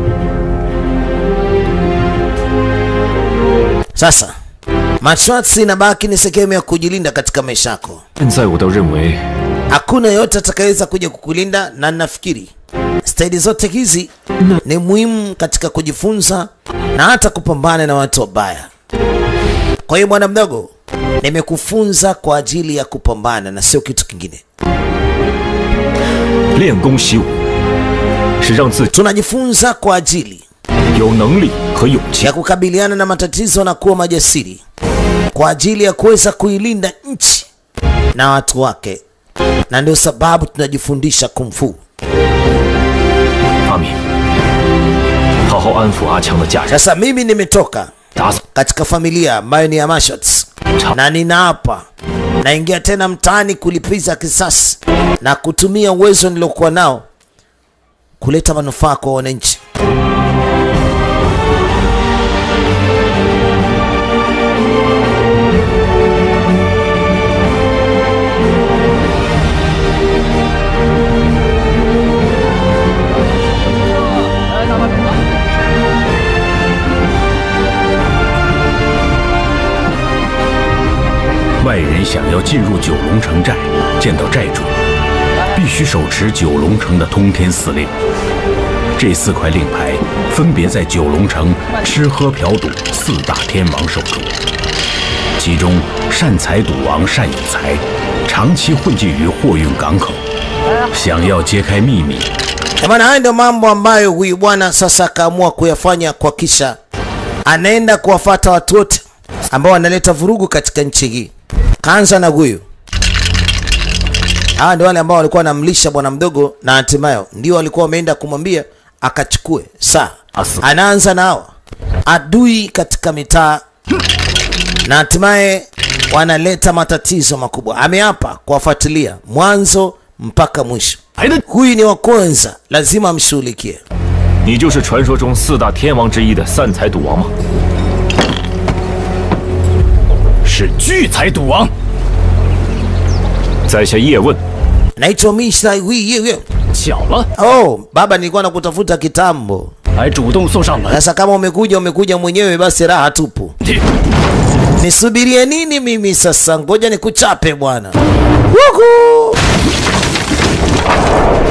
Sasa martial arts inabaki ni sehemu ya kujilinda katika maisha yako. 现在我都认为 Hakuna yote atakayeweza kuja kukulinda, na nafikiri staili zote hizi ni muhimu katika kujifunza na hata kupambana na watu wabaya. Kwa hiyo bwana mdogo, nimekufunza kwa ajili ya kupambana na sio kitu kingine. 练功习武是让自己 Tunajifunza kwa ajili 有能力和勇气 ya kukabiliana na matatizo na kuwa majasiri, kwa ajili ya kuweza kuilinda nchi na watu wake, na ndio sababu tunajifundisha kung fu. 发明，好好安抚阿强的家人， Sasa mimi nimetoka 打扫 katika familia ambayo ni ya Mashots na ninaapa naingia tena mtaani kulipiza kisasi na kutumia uwezo niliokuwa nao kuleta manufaa kwa wananchi. 外人想要进入九龙城寨，见到寨主，必须手持九龙城的通天四令。这四块令牌分别在九龙城吃喝嫖赌四大天王手中，其中善财赌王单有才长期混迹于货运港口，想要揭开秘密， Eh bana, haya ndio mambo ambayo huyu bwana sasa akaamua kuyafanya kwa kisha anaenda kuwafata watu wote ambao wanaleta vurugu katika nchi hii. Kaanza na huyu. Hawa ndio wale ambao walikuwa wanamlisha bwana mdogo na hatimaye ndio walikuwa wameenda kumwambia akachukue saa. Asu. Anaanza na hawa adui katika mitaa na hatimaye wanaleta matatizo makubwa. Ameapa kuwafuatilia mwanzo mpaka mwisho. Huyu ni wa kwanza, lazima amshughulikie. 你就是传说中四大天王之一的散财赌王吗？ 是聚财赌王。 在下叶问， Naitwa Mr. Wi Yewe. 巧了， Oh, baba nilikuwa nakutafuta kitambo. 还主动送上门。 Sasa kama umekuja umekuja mwenyewe basi raha tupu. Nisubirie nini mimi sasa? Ngoja nikuchape bwana. Wuhu!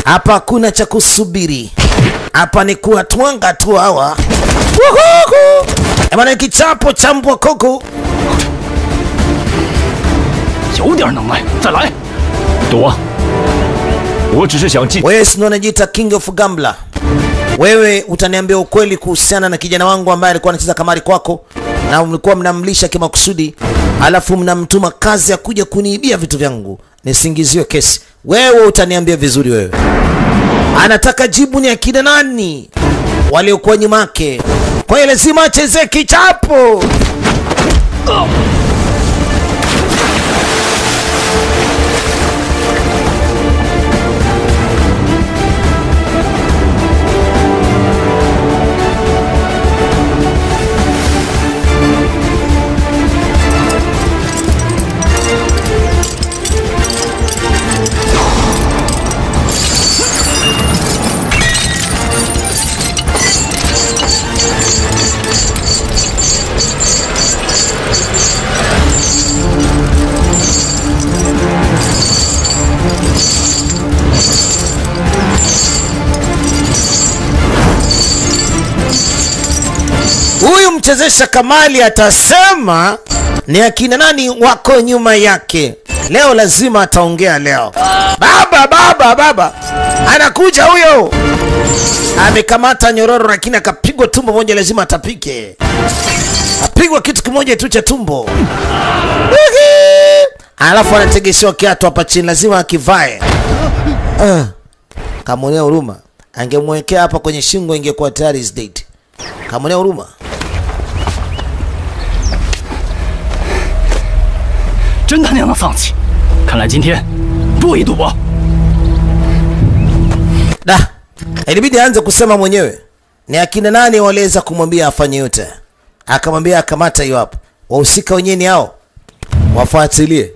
hapa hakuna cha kusubiri, hapa ni kuwatwanga tu hawa. Wuhuhu! Eh bwana, kichapo cha mbwa koko 有点能耐，再来。 躲！我只是想记 wewe si ndio unajiita king of gambler? Wewe utaniambia ukweli kuhusiana na kijana wangu ambaye alikuwa anacheza kamari kwako na mlikuwa mnamlisha kimakusudi, alafu mnamtuma kazi ya kuja kuniibia vitu vyangu nisingiziwe kesi. Wewe utaniambia vizuri. Wewe anataka jibu ni akina nani waliokuwa nyuma yake, kwa hiyo lazima achezee kichapo. Huyu mchezesha kamali atasema ni akina nani wako nyuma yake. Leo lazima ataongea leo. Baba, baba, baba, anakuja huyo, amekamata nyororo, lakini akapigwa tumbo moja, lazima atapike. Apigwa kitu kimoja tu cha tumbo, Wihi! alafu anategeshewa kiatu hapa chini, lazima akivae. Uh, kamwonea huruma, angemwekea hapa kwenye shingo, ingekuwa tayari is dead. Kamwonea huruma. 真他娘的丧气！看来今天不宜赌博。 Da, ilibidi aanze kusema mwenyewe ni akina nani waliweza kumwambia afanye yote. Akamwambia akamata hiyo hapo, wahusika wenyewe ni hao, wafuatilie.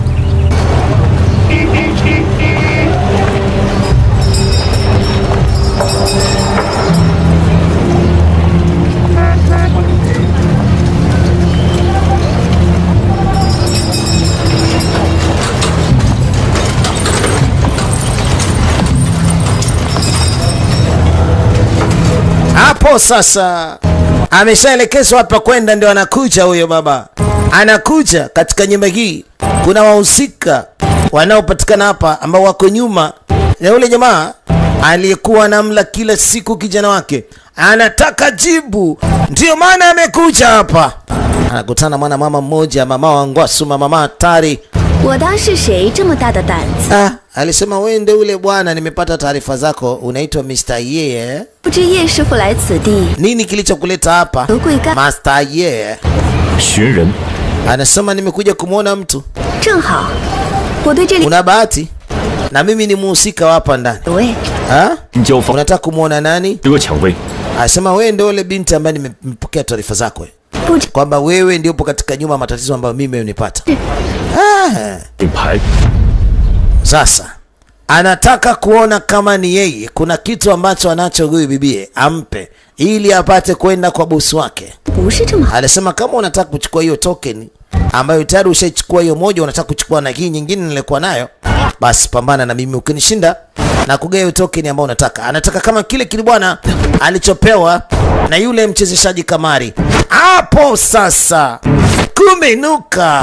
hapo sasa ameshaelekezwa hapa kwenda, ndio anakuja huyo baba, anakuja katika nyumba hii. Kuna wahusika wanaopatikana hapa ambao wako nyuma ya yule jamaa aliyekuwa anamla kila siku kijana wake, anataka jibu, ndio maana amekuja hapa. Anakutana mwana mama mmoja, mama wa Ngwasu, mama hatari. 我当是谁这么大的胆子？ Ah, alisema wewe ndio ule bwana, nimepata taarifa zako, unaitwa Mr. Ye. 不知叶师傅来此地 Nini kilichokuleta hapa? 何贵干？ Master Ye 寻人， anasema nimekuja kumwona mtu. 正好，我对这里 Una bahati na mimi ni muhusika wa hapa ndani. 有位 Ha? 交房 Unataka kumwona nani? 得抢位， Anasema wewe ndio ule binti ambaye nime- nimepokea taarifa zako eh. 不知 kwamba wewe ndio upo katika nyuma ya matatizo ambayo mimi nipata. Ah, 并牌 sasa anataka kuona kama ni yeye kuna kitu ambacho anacho huyu bibie ampe ili apate kwenda kwa bosi wake. 不是这么好。 Alisema kama unataka kuchukua hiyo token ambayo tayari ushaichukua hiyo moja, unataka kuchukua na hii nyingine nilikuwa nayo, basi pambana na mimi. Ukinishinda na kugawa hiyo token ambayo unataka. Anataka kama kile kile bwana alichopewa na yule mchezeshaji kamari. Hapo sasa kumenuka.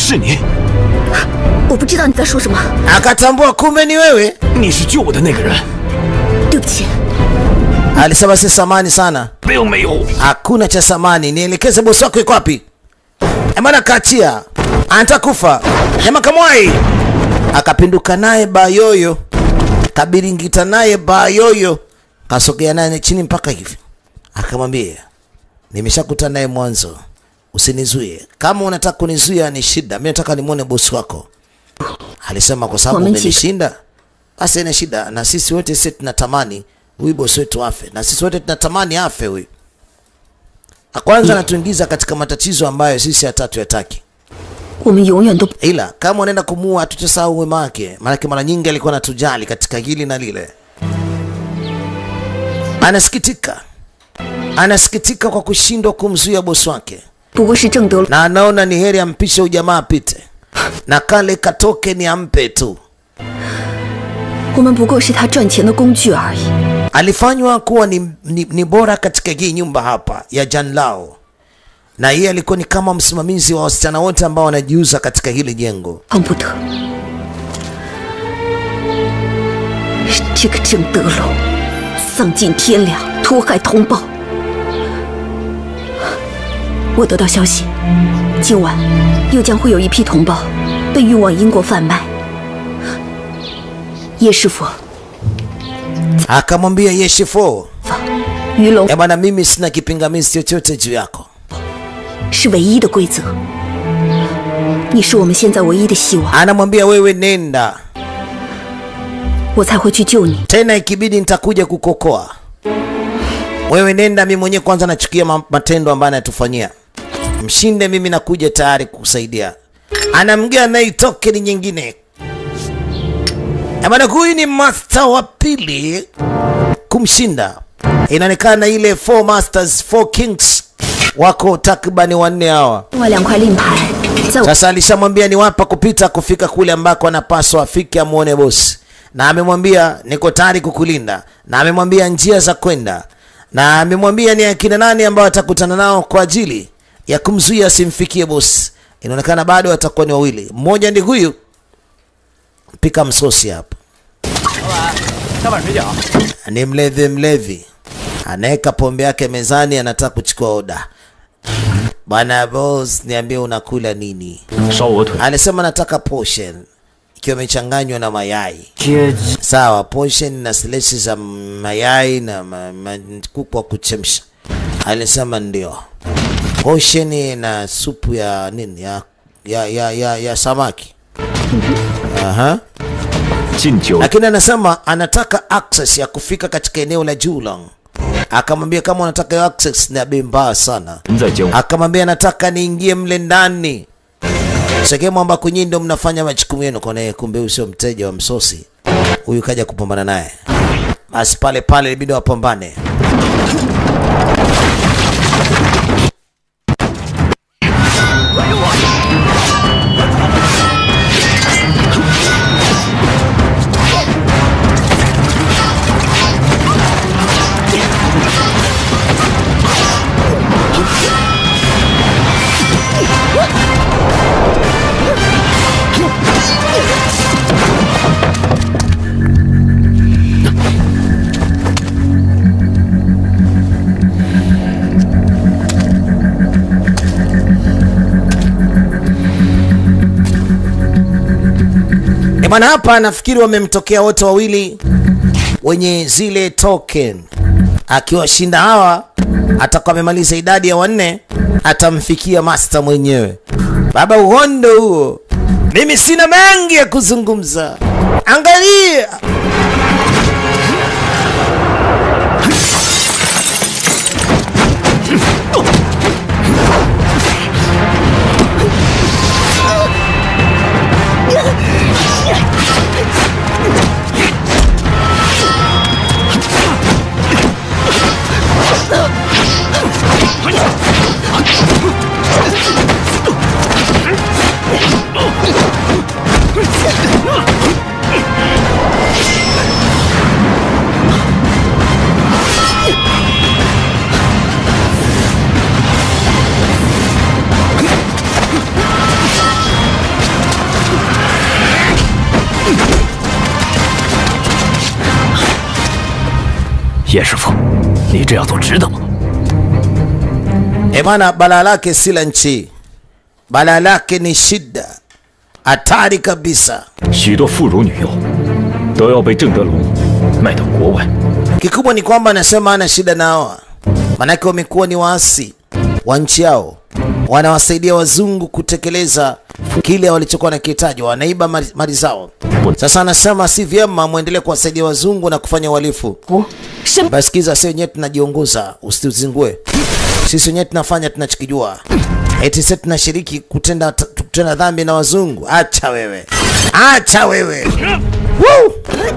是你， 我不知道你在说什么， akatambua kumbe ni wewe 你是救我的那个人， 对不起。 alisema si samani sana 并没有。 hakuna cha samani nielekeze bosi wako iko wapi emana kaachia anataka kufa jamaa kamwai akapinduka naye bayoyo kabiringita naye bayoyo kasogea naye chini mpaka hivi akamwambia nimeshakutana naye mwanzo usinizuie kama unataka kunizuia ni shida mi nataka nimwone bosi wako alisema kwa sababu Wamechika. umenishinda basi ina shida na sisi wote sisi tunatamani huyu bosi wetu afe na sisi wote tunatamani afe huyu kwanza anatuingiza katika matatizo ambayo sisi hatatu yataki 我们永远都 ila kama unaenda kumuua hatutasahau wema wake maanake mara nyingi alikuwa anatujali katika hili na lile anasikitika anasikitika kwa kushindwa kumzuia bosi wake 不过是正德 na anaona ni heri ampishe ujamaa apite na kale katoke ni ampe tu 我们不过是他赚钱的工具而已。 alifanywa kuwa ni, ni, ni bora katika hii nyumba hapa ya Jan Lao, na yeye alikuwa ni kama msimamizi wa wasichana wote ambao wanajiuza katika hili jengo. 碰不得，是这个郑德龙丧尽天良，屠害同胞。我得到消息，今晚又将会有一批同胞被运往英国贩卖。叶师傅， Akamwambia Yeshifo, 鱼龙 eh bwana, mimi sina kipingamizi chochote juu yako, 是唯一的规则，你是我们现在唯一的希望， anamwambia wewe nenda, 我才会去救你。 tena ikibidi nitakuja kukokoa. Wewe nenda, mimi mwenyewe kwanza nachukia ma- matendo ambayo anatufanyia. Mshinde, mimi nakuja tayari kukusaidia. Anamgea naye tokeni nyingine. Eh bwana, huyu ni master wa pili kumshinda. Inaonekana ile four masters, four kings wako takribani wanne hawa. 另外两块令牌在我 Sasa alishamwambia ni wapa kupita kufika kule ambako anapaswa afike amuone bosi, na amemwambia niko tayari kukulinda, na amemwambia njia za kwenda, na amemwambia ni akina nani ambao atakutana nao kwa ajili ya kumzuia asimfikie bosi. Inaonekana bado watakuwa ni wawili, mmoja ndi huyu pika msosi hapa, 下碗水饺。 ni mlevi mlevi, anaweka pombe yake mezani, anataka kuchukua oda. Bwana boss, niambie unakula nini? 烧鹅腿， alisema nataka portion ikiwa imechanganywa na mayai 阶级 sawa portion na slices za mayai na ma, ma, kuku wa kuchemsha alisema ndio portion na supu ya nini ya ya ya, ya, ya samaki Aha. 敬酒 lakini anasema anataka access ya kufika katika eneo la Julong akamwambia kama unataka hiyo access ni ya bei mbaya sana 人在江湖， akamwambia nataka niingie mle ndani sehemu ambako nyinyi ndio mnafanya majukumu yenu. Kwa naye kumbe huyu sio mteja wa msosi, huyu kaja kupambana naye. Basi pale pale ilibidi wapambane. E bwana, hapa nafikiri wamemtokea wote wawili wenye zile token. Akiwashinda hawa, atakuwa amemaliza idadi ya wanne, atamfikia master mwenyewe. Baba, uhondo huo. Mimi sina mengi ya kuzungumza. Angalia 叶师傅，你这样做值得吗？ E bwana, balaa lake si la nchi, balaa lake ni shida, hatari kabisa. 许多妇孺女幼都要被郑德龙卖到国外。 Kikubwa ni kwamba anasema ana shida nao, manake wamekuwa ni waasi wa nchi yao, wanawasaidia wazungu kutekeleza kile walichokuwa nakihitaji, wanaiba mali mali zao. Sasa anasema si vyema mwendelee kuwasaidia wazungu na kufanya uhalifu. 什 Basi kiza, sisi wenyewe tunajiongoza, usituzingue. Sisi wenyewe tunafanya tunachokijua, eti sisi tunashiriki kutenda kutenda dhambi na wazungu. Acha wewe, acha wewe. Woo!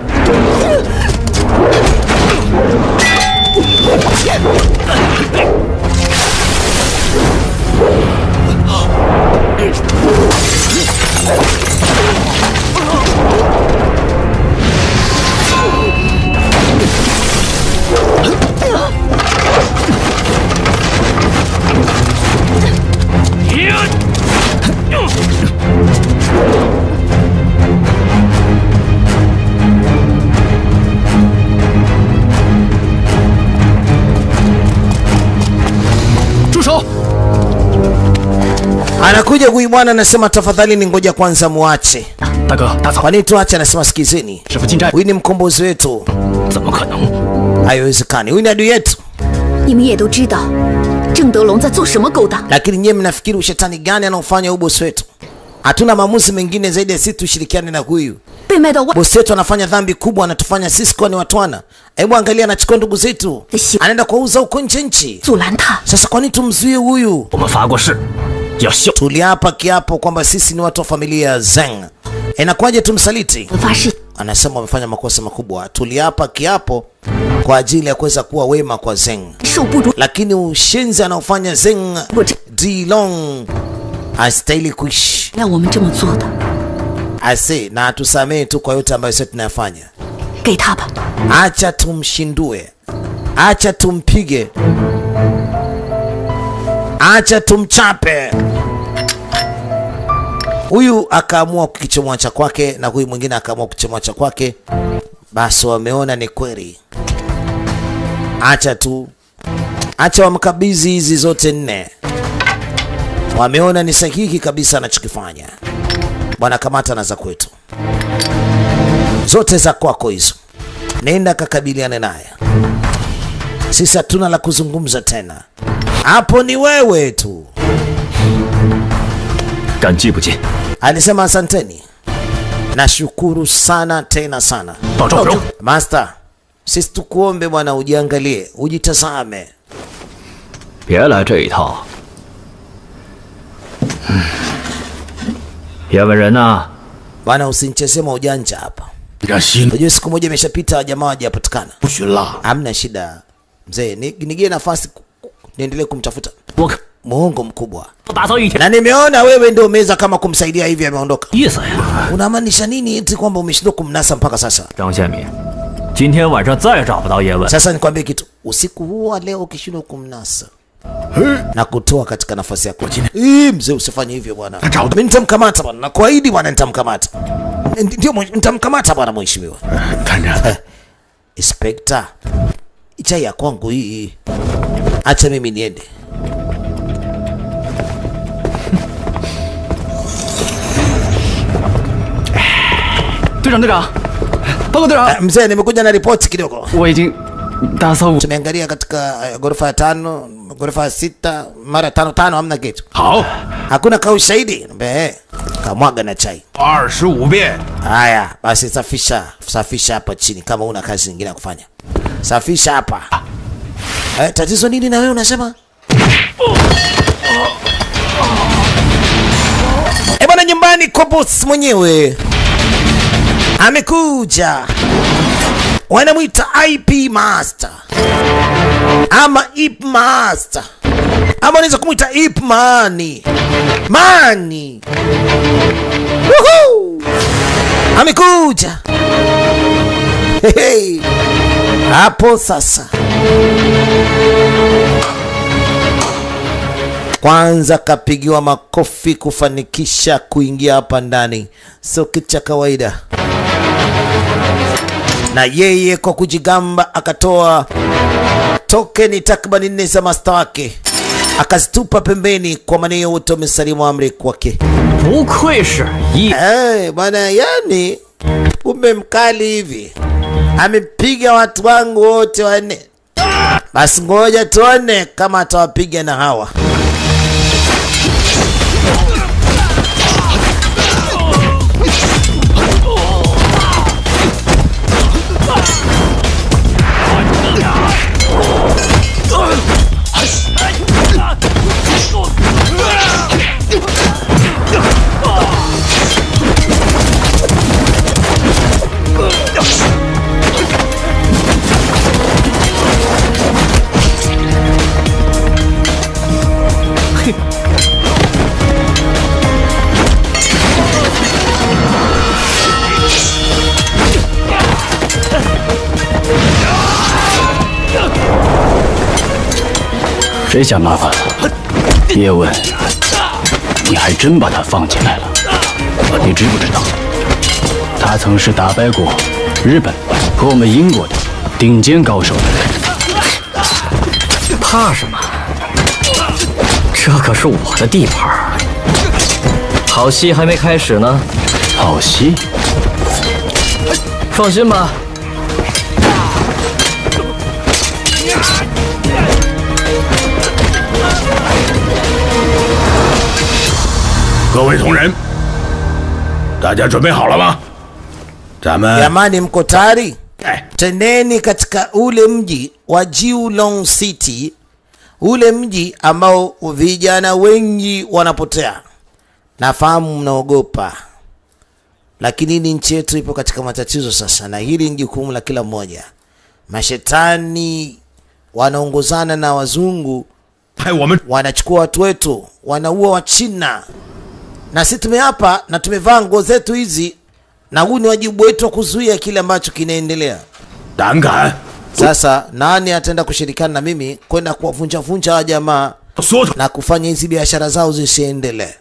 Anakuja huyu bwana anasema, tafadhali ni ngoja kwanza muache. 大哥，大嫂， Kwa nini tuache? Anasema sikizeni, 师傅进寨， huyu ni mkombozi wetu, 怎么可能？ haiwezekani. Huyu ni adui yetu. 你们也都知道，郑德龙在做什么勾当？ Lakini nyewe mnafikiri ushetani gani anaofanya huyu bosi wetu? Hatuna maamuzi mengine zaidi ya sisi tushirikiane na huyu 被卖到外 bosi wetu. Anafanya dhambi kubwa, anatufanya sisi kuwa ni watwana. Hebu angalia, anachukua ndugu zetu, anaenda kuwauza huko nje nchi. 阻拦他。 Sasa kwa nini tumzuie huyu? 我们发过誓，要效。 Tuliapa kiapo kwamba sisi ni watu wa familia ya Zeng. Inakuwaje tumsaliti? 发誓 Anasema wamefanya makosa makubwa. Tuliapa kiapo kwa ajili ya kuweza kuwa wema kwa Zeng, 受不如 lakini ushenzi anaofanya Zeng 我这 Dilong astahili kuishi 让我们这么做的， ase, na atusamehe tu kwa yote ambayo sisi tunayafanya. 给他吧。 Acha tumshindue, acha tumpige, acha tumchape. Huyu akaamua kukichomoa cha kwake na huyu mwingine akaamua kuchomoa cha kwake. Basi wameona ni kweli, acha tu, acha wamkabidhi hizi zote nne. Wameona ni sahihi kabisa anachokifanya. Bwana, kamata na za kwetu zote za kwako hizo nenda kakabiliane naye. Sisi hatuna la kuzungumza tena, hapo ni wewe tu. 感激不尽， Alisema asanteni, nashukuru sana tena sana 保重，保重。 master. Sisi tukuombe bwana, ujiangalie, ujitazame. 别来这一套。嗯叶问人呢？ Bwana, usinichezee maujanja hapa. 让心 Unajua siku moja imeshapita, jamaa hawajapatikana. 不许拉。 Hamna shida mzee, ni- nigie nafasi ku- ku- niendelee kumtafuta. 我可 Muongo mkubwa, 不打扫一天 na nimeona wewe ndio umeweza kama kumsaidia hivi, ameondoka. 意思呀。 Unamaanisha nini eti kwamba umeshindwa kumnasa mpaka sasa? 张宪民，今天晚上再找不到叶问， Sasa nikwambie kitu, usiku huu wa leo ukishindwa kumnasa na kutoa katika nafasi yako, Ii, mzee, usifanye hivyo bwana. Mimi nitamkamata bwana, nakuahidi bwana, nitamkamata. Ndi- Ndio, mwe- nitamkamata bwana, mheshimiwa 探长， Inspector. Chai ya kwangu hii, acha mimi niende. 队长，队长，报告队长， Ah, Mzee, nimekuja na ripoti kidogo. 我已经打扫五 Tumeangalia katika eh, ghorofa ya tano, ghorofa ya sita, mara tano tano, hamna kitu, 好， hakuna ka ushahidi. Mbe, kamwaga na chai. 二十五遍。 Haya basi, safisha safisha hapa chini, kama una kazi nyingine ya kufanya, safisha hapa. Eh, tatizo nini na wewe unasema? Eh bwana, nyumbani kwa boss mwenyewe amekuja, wanamwita IP Master ama Ip Master ama unaweza kumwita Ip Mani Mani. Woohoo! amekuja Hehe. hapo sasa kwanza kapigiwa makofi kufanikisha kuingia hapa ndani sio kitu cha kawaida na yeye kwa kujigamba akatoa tokeni takriban nne za masta wake akazitupa pembeni kwa maneo wote wamesalimu amri kwake. 不愧是一 Eh, bwana yani kumbe mkali hivi amepiga watu wangu wote wanne. Basi ngoja tuone kama atawapiga na hawa. “谁想麻烦了？”叶问，你还真把他放进来了。你知不知道，他曾是打败过日本和我们英国的顶尖高手的人。 怕什么？这可是我的地盘儿。好戏还没开始呢， 好戏， 放心吧。 各位同仁，大家准备好了吗？咱们 Jamani, mko tayari? 哎， Tendeni katika ule mji wa Jiulong City, ule mji ambao vijana wengi wanapotea. Nafahamu mnaogopa, lakini ni nchi yetu ipo katika matatizo sasa, na hili ni jukumu la kila mmoja. Mashetani wanaongozana na wazungu 派我们 wanachukua watu wetu, wanaua Wachina, na sisi tumeapa na tumevaa nguo zetu hizi, na huu ni wajibu wetu wa kuzuia kile ambacho kinaendelea. 胆敢 Sasa nani ataenda kushirikiana na mimi kwenda kuwavunja vunja hawa jamaa 缩出， na kufanya hizi biashara zao zisiendelee?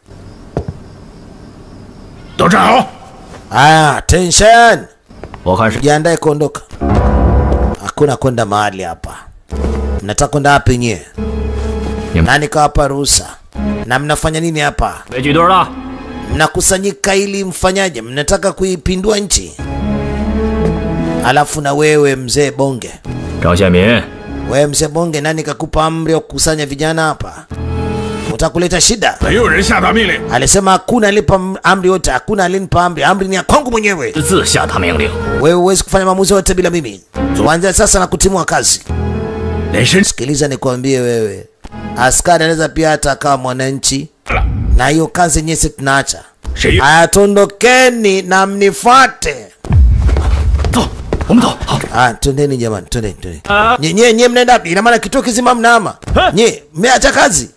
都站好！ Aya, tension, 我看是 jiandae kuondoka. Hakuna kwenda mahali hapa. Mnataka kwenda wapi nyie? Ni- Nani kawapa ruhusa? Na mnafanya nini hapa? 别举队了。 mnakusanyika ili mfanyaje? Mnataka kuipindua nchi? Alafu na wewe mzee Bonge, 张宪民， wewe mzee Bonge, nani kakupa amri ya kukusanya vijana hapa? Utakuleta shida. 没有人下达命令， Alisema hakuna alipa m- amri yote, hakuna alinipa amri. Amri ni ya kwangu mwenyewe. 私自下达命令。 Wewe huwezi kufanya maamuzi yote bila mimi. Kuanzia sasa na kutimua kazi. 连身 Sikiliza nikwambie wewe, askari anaweza pia hata akawa mwananchi, 了， na hiyo kazi yenyewe sisi tunaacha. 谁 Haya, tondokeni na mnifuate. 走，我们走。好， Ah, twendeni jamani, twendeni, twendeni. Nye, nye, nye mnaenda wapi? Ina maana kituo kizima mnahama? Nye, mmeacha kazi?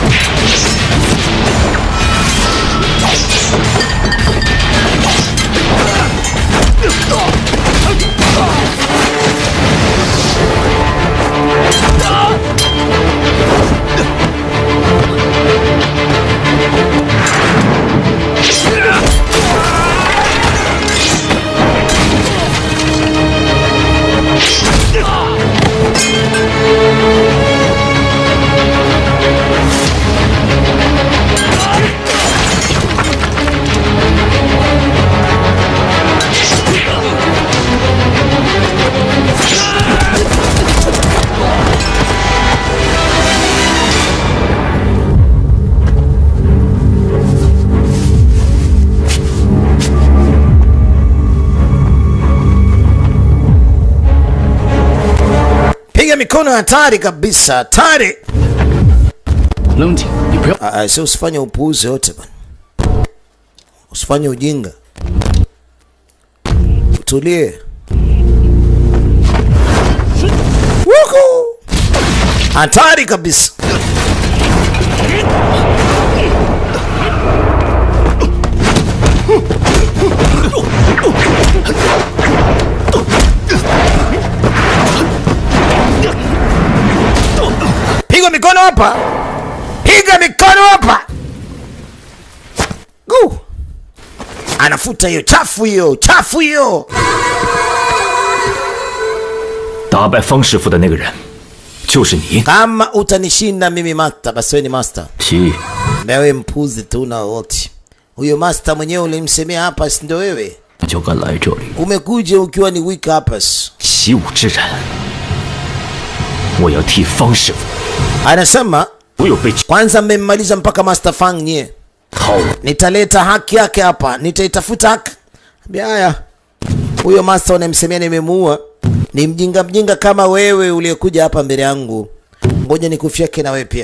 Piga mikono, hatari kabisa, hatari. 冷静，你不要 Ah, ah, sio usifanye upuuzi yote bana, usifanye ujinga, utulie. Wuku! Hatari kabisa. Piga mikono hapa, piga mikono hapa. Gu. Anafuta hiyo chafu, hiyo chafu hiyo. 打败方师傅的那个人，就是你。 Kama utanishinda mimi master, basi wewe ni master. 习， Wewe mpuzi tu na wote. Huyo master mwenyewe ulimsemea hapa, si ndio wewe? 就敢来这里 Umekuja ukiwa ni weak uppers. 习武之人。我要替方师傅， Anasema 我有被 kwanza mmemmaliza mpaka Master Fang nyie. 套路。 Nitaleta haki yake hapa, nitaitafuta haki. Ambia haya, huyo master unamsemea nimemuua, ni mjinga mjinga kama wewe uliyekuja hapa mbele yangu. Ngoja nikufyeke na wewe pia.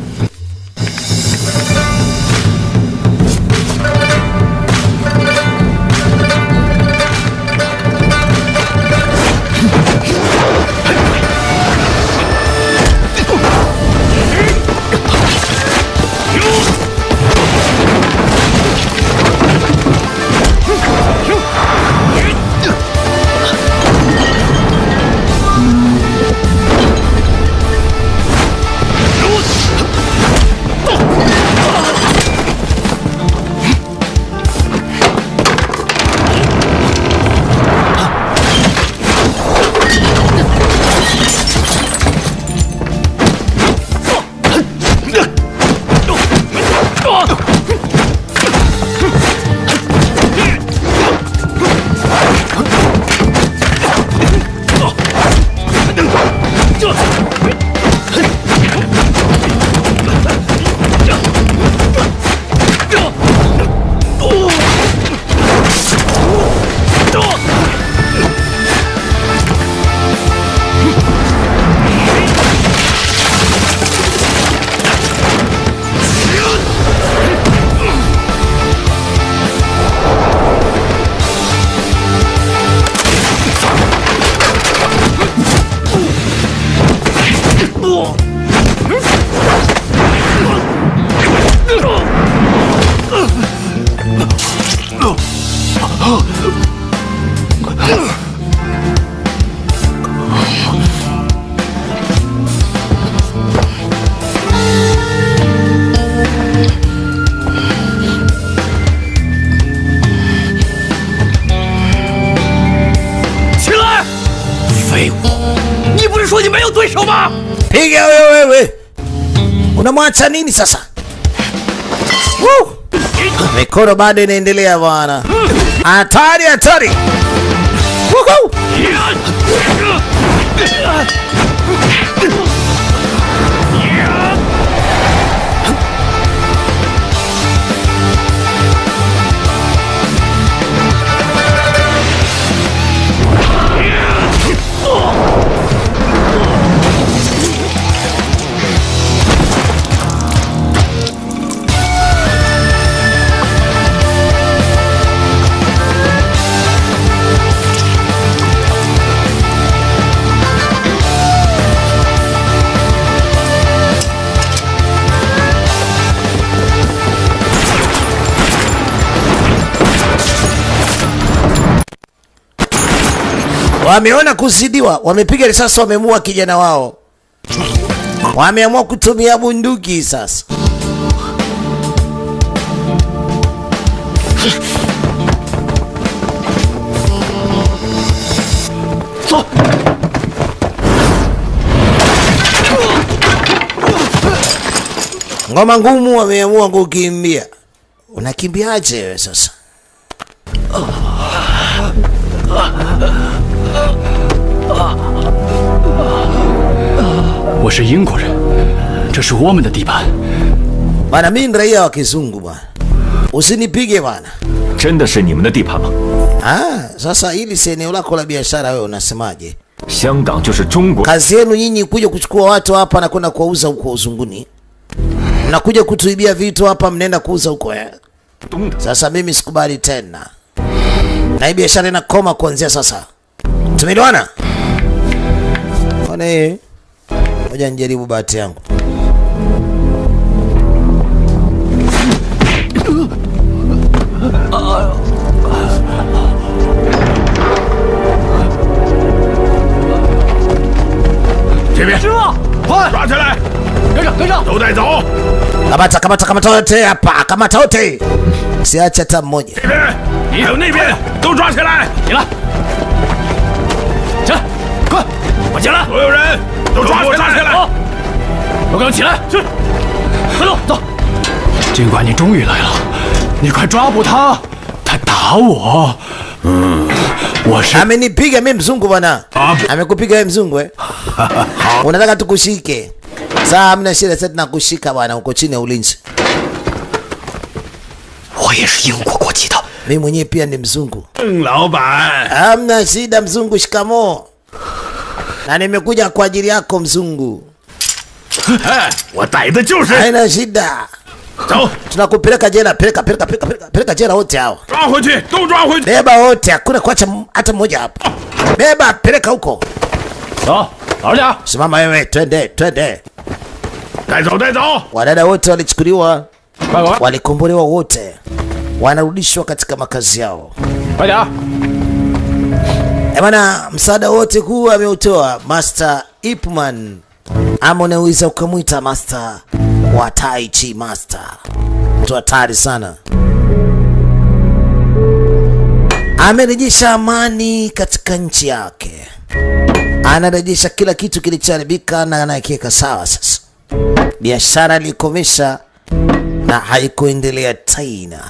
Piga wewe wewe. Unamwacha nini sasa? Woo! Mikono bado inaendelea bwana. Hatari hatari. Woohoo! Wameona kuzidiwa, wamepiga risasi, wamemua kijana wao, wameamua kutumia bunduki sasa. Ngoma ngumu, wameamua kukimbia. Unakimbiaje wewe sasa? 我是英国人，这是我们的地盘。 Bana, mimi ni raia wa kizungu bwana, usinipige bwana. 真的是你们的地盘吗？ Ah, sasa hili si eneo lako la biashara, wewe unasemaje? 香港就是中国， Kazi yenu nyinyi kuja kuchukua watu hapa na kwenda kuwauza huko uzunguni, mnakuja kutuibia vitu hapa, mnaenda kuuza huko eh? 东的 Sasa mimi sikubali tena, na hii biashara inakoma kuanzia sasa. Tumeelewana? Ona hii, ngoja nijaribu bahati yangu. 这边，师傅，快抓起来，跟上，跟上，都带走。 Kamata, kamata, kamata wote hapa, kamata wote, siache hata mmoja. 这边，还有那边，都抓起来。 起来，起来，快！ 快进来！ 所有人都抓起来！ 好，老刚起来，去，快走走。 警官，你终于来了，你快抓捕他，他打我。嗯，我是 amenipiga mi mzungu bwana amekupiga we mzungu eh? unataka tukushike saa amna shida sasa tunakushika bwana uko chini ya ulinzi 我也是英国国籍的。 mi mwenyewe pia ni mzungu 邓老板， amna shida mzungu shikamo na nimekuja kwa ajili yako mzungu 哎，我逮的就是。 haina shida 走， tunakupeleka jela peleka peleka peleka peleka, peleka jela wote hao 抓回去，都抓回去。 beba wote hakuna kuacha m- hata mmoja hapa beba peleka huko 走，老实点。 simama wewe twende twende 带走，带走。 wadada wote walichukuliwa 快快 walikombolewa wote wanarudishwa katika makazi yao 快点！ Eh bana msaada wote huu ameutoa master ipman ama unaweza ukamwita master wa tai chi master mtu hatari sana amerejesha amani katika nchi yake anarejesha kila kitu kilichoharibika na anakiweka sawa sasa biashara alikomesha na haikuendelea tena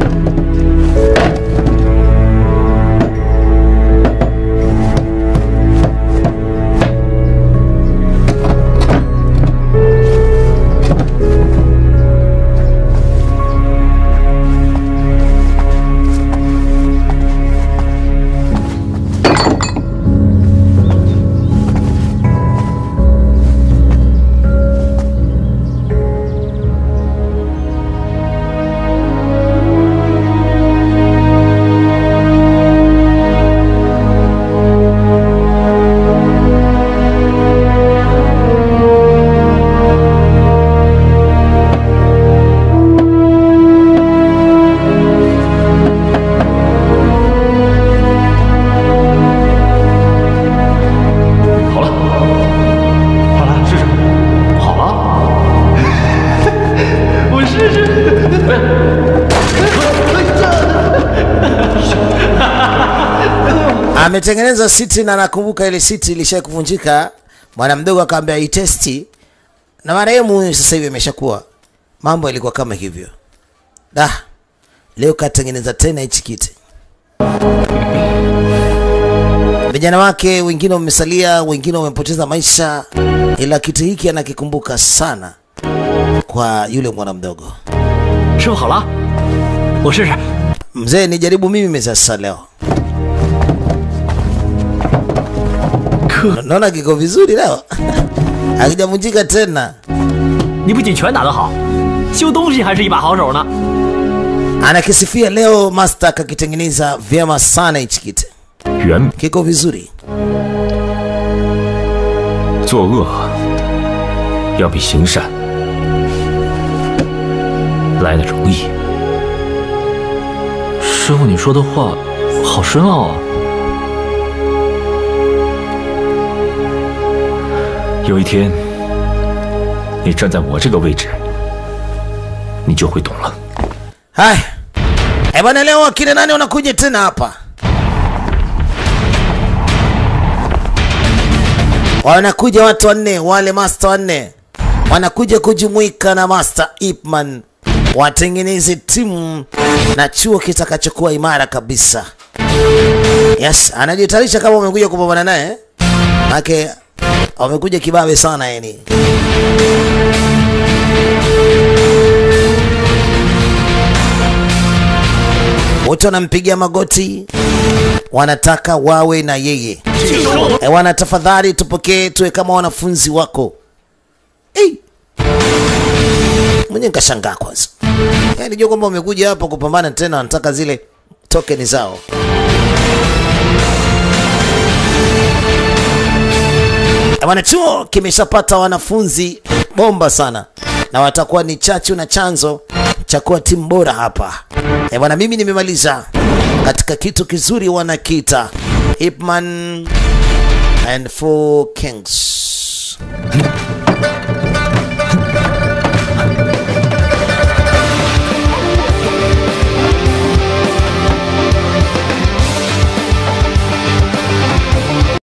ametengeneza siti na nakumbuka ile siti ilishai kuvunjika. Bwana mdogo akaambia itesti, na marehemu sasa hivi ameshakuwa. Mambo yalikuwa kama hivyo. Da, leo katengeneza tena hichi kiti. Vijana wake wengine wamesalia, wengine wamepoteza maisha, ila kiti hiki anakikumbuka sana kwa yule mwana mdogo. 师傅好了，我试试。 Mzee, nijaribu mimi sasa leo. Naona kiko vizuri leo, hakijavunjika tena. 你不仅拳打得好，修东西还是一把好手呢。 Anakisifia leo master kakitengeneza vyema sana hichi kiti, 原 kiko vizuri. 作恶要比行善来的容易。师傅，你说的话好深奥啊！有一天，你站在我这个位置，你就会懂了。 Haya, eh bwana, leo akina nani wanakuja tena hapa? Wanakuja watu wanne, wale master wanne wanakuja kujumuika na master Ipman watengeneze timu na chuo kitakachokuwa imara kabisa. Yes, anajitayarisha kama wamekuja kupambana naye, eh? Make wamekuja kibabe sana yani. wote wanampigia magoti, wanataka wawe na yeye. E, wana tafadhali tupokee, tuwe kama wanafunzi wako. Hey. Mwenye nikashangaa kwanza, yani jua kwamba wamekuja hapa kupambana tena, wanataka zile tokeni zao. E, bwana, chuo kimeshapata wanafunzi bomba sana, na watakuwa ni chachu na chanzo cha kuwa timu bora hapa. E bwana, mimi nimemaliza katika kitu kizuri wanakiita Ipman and Four Kings.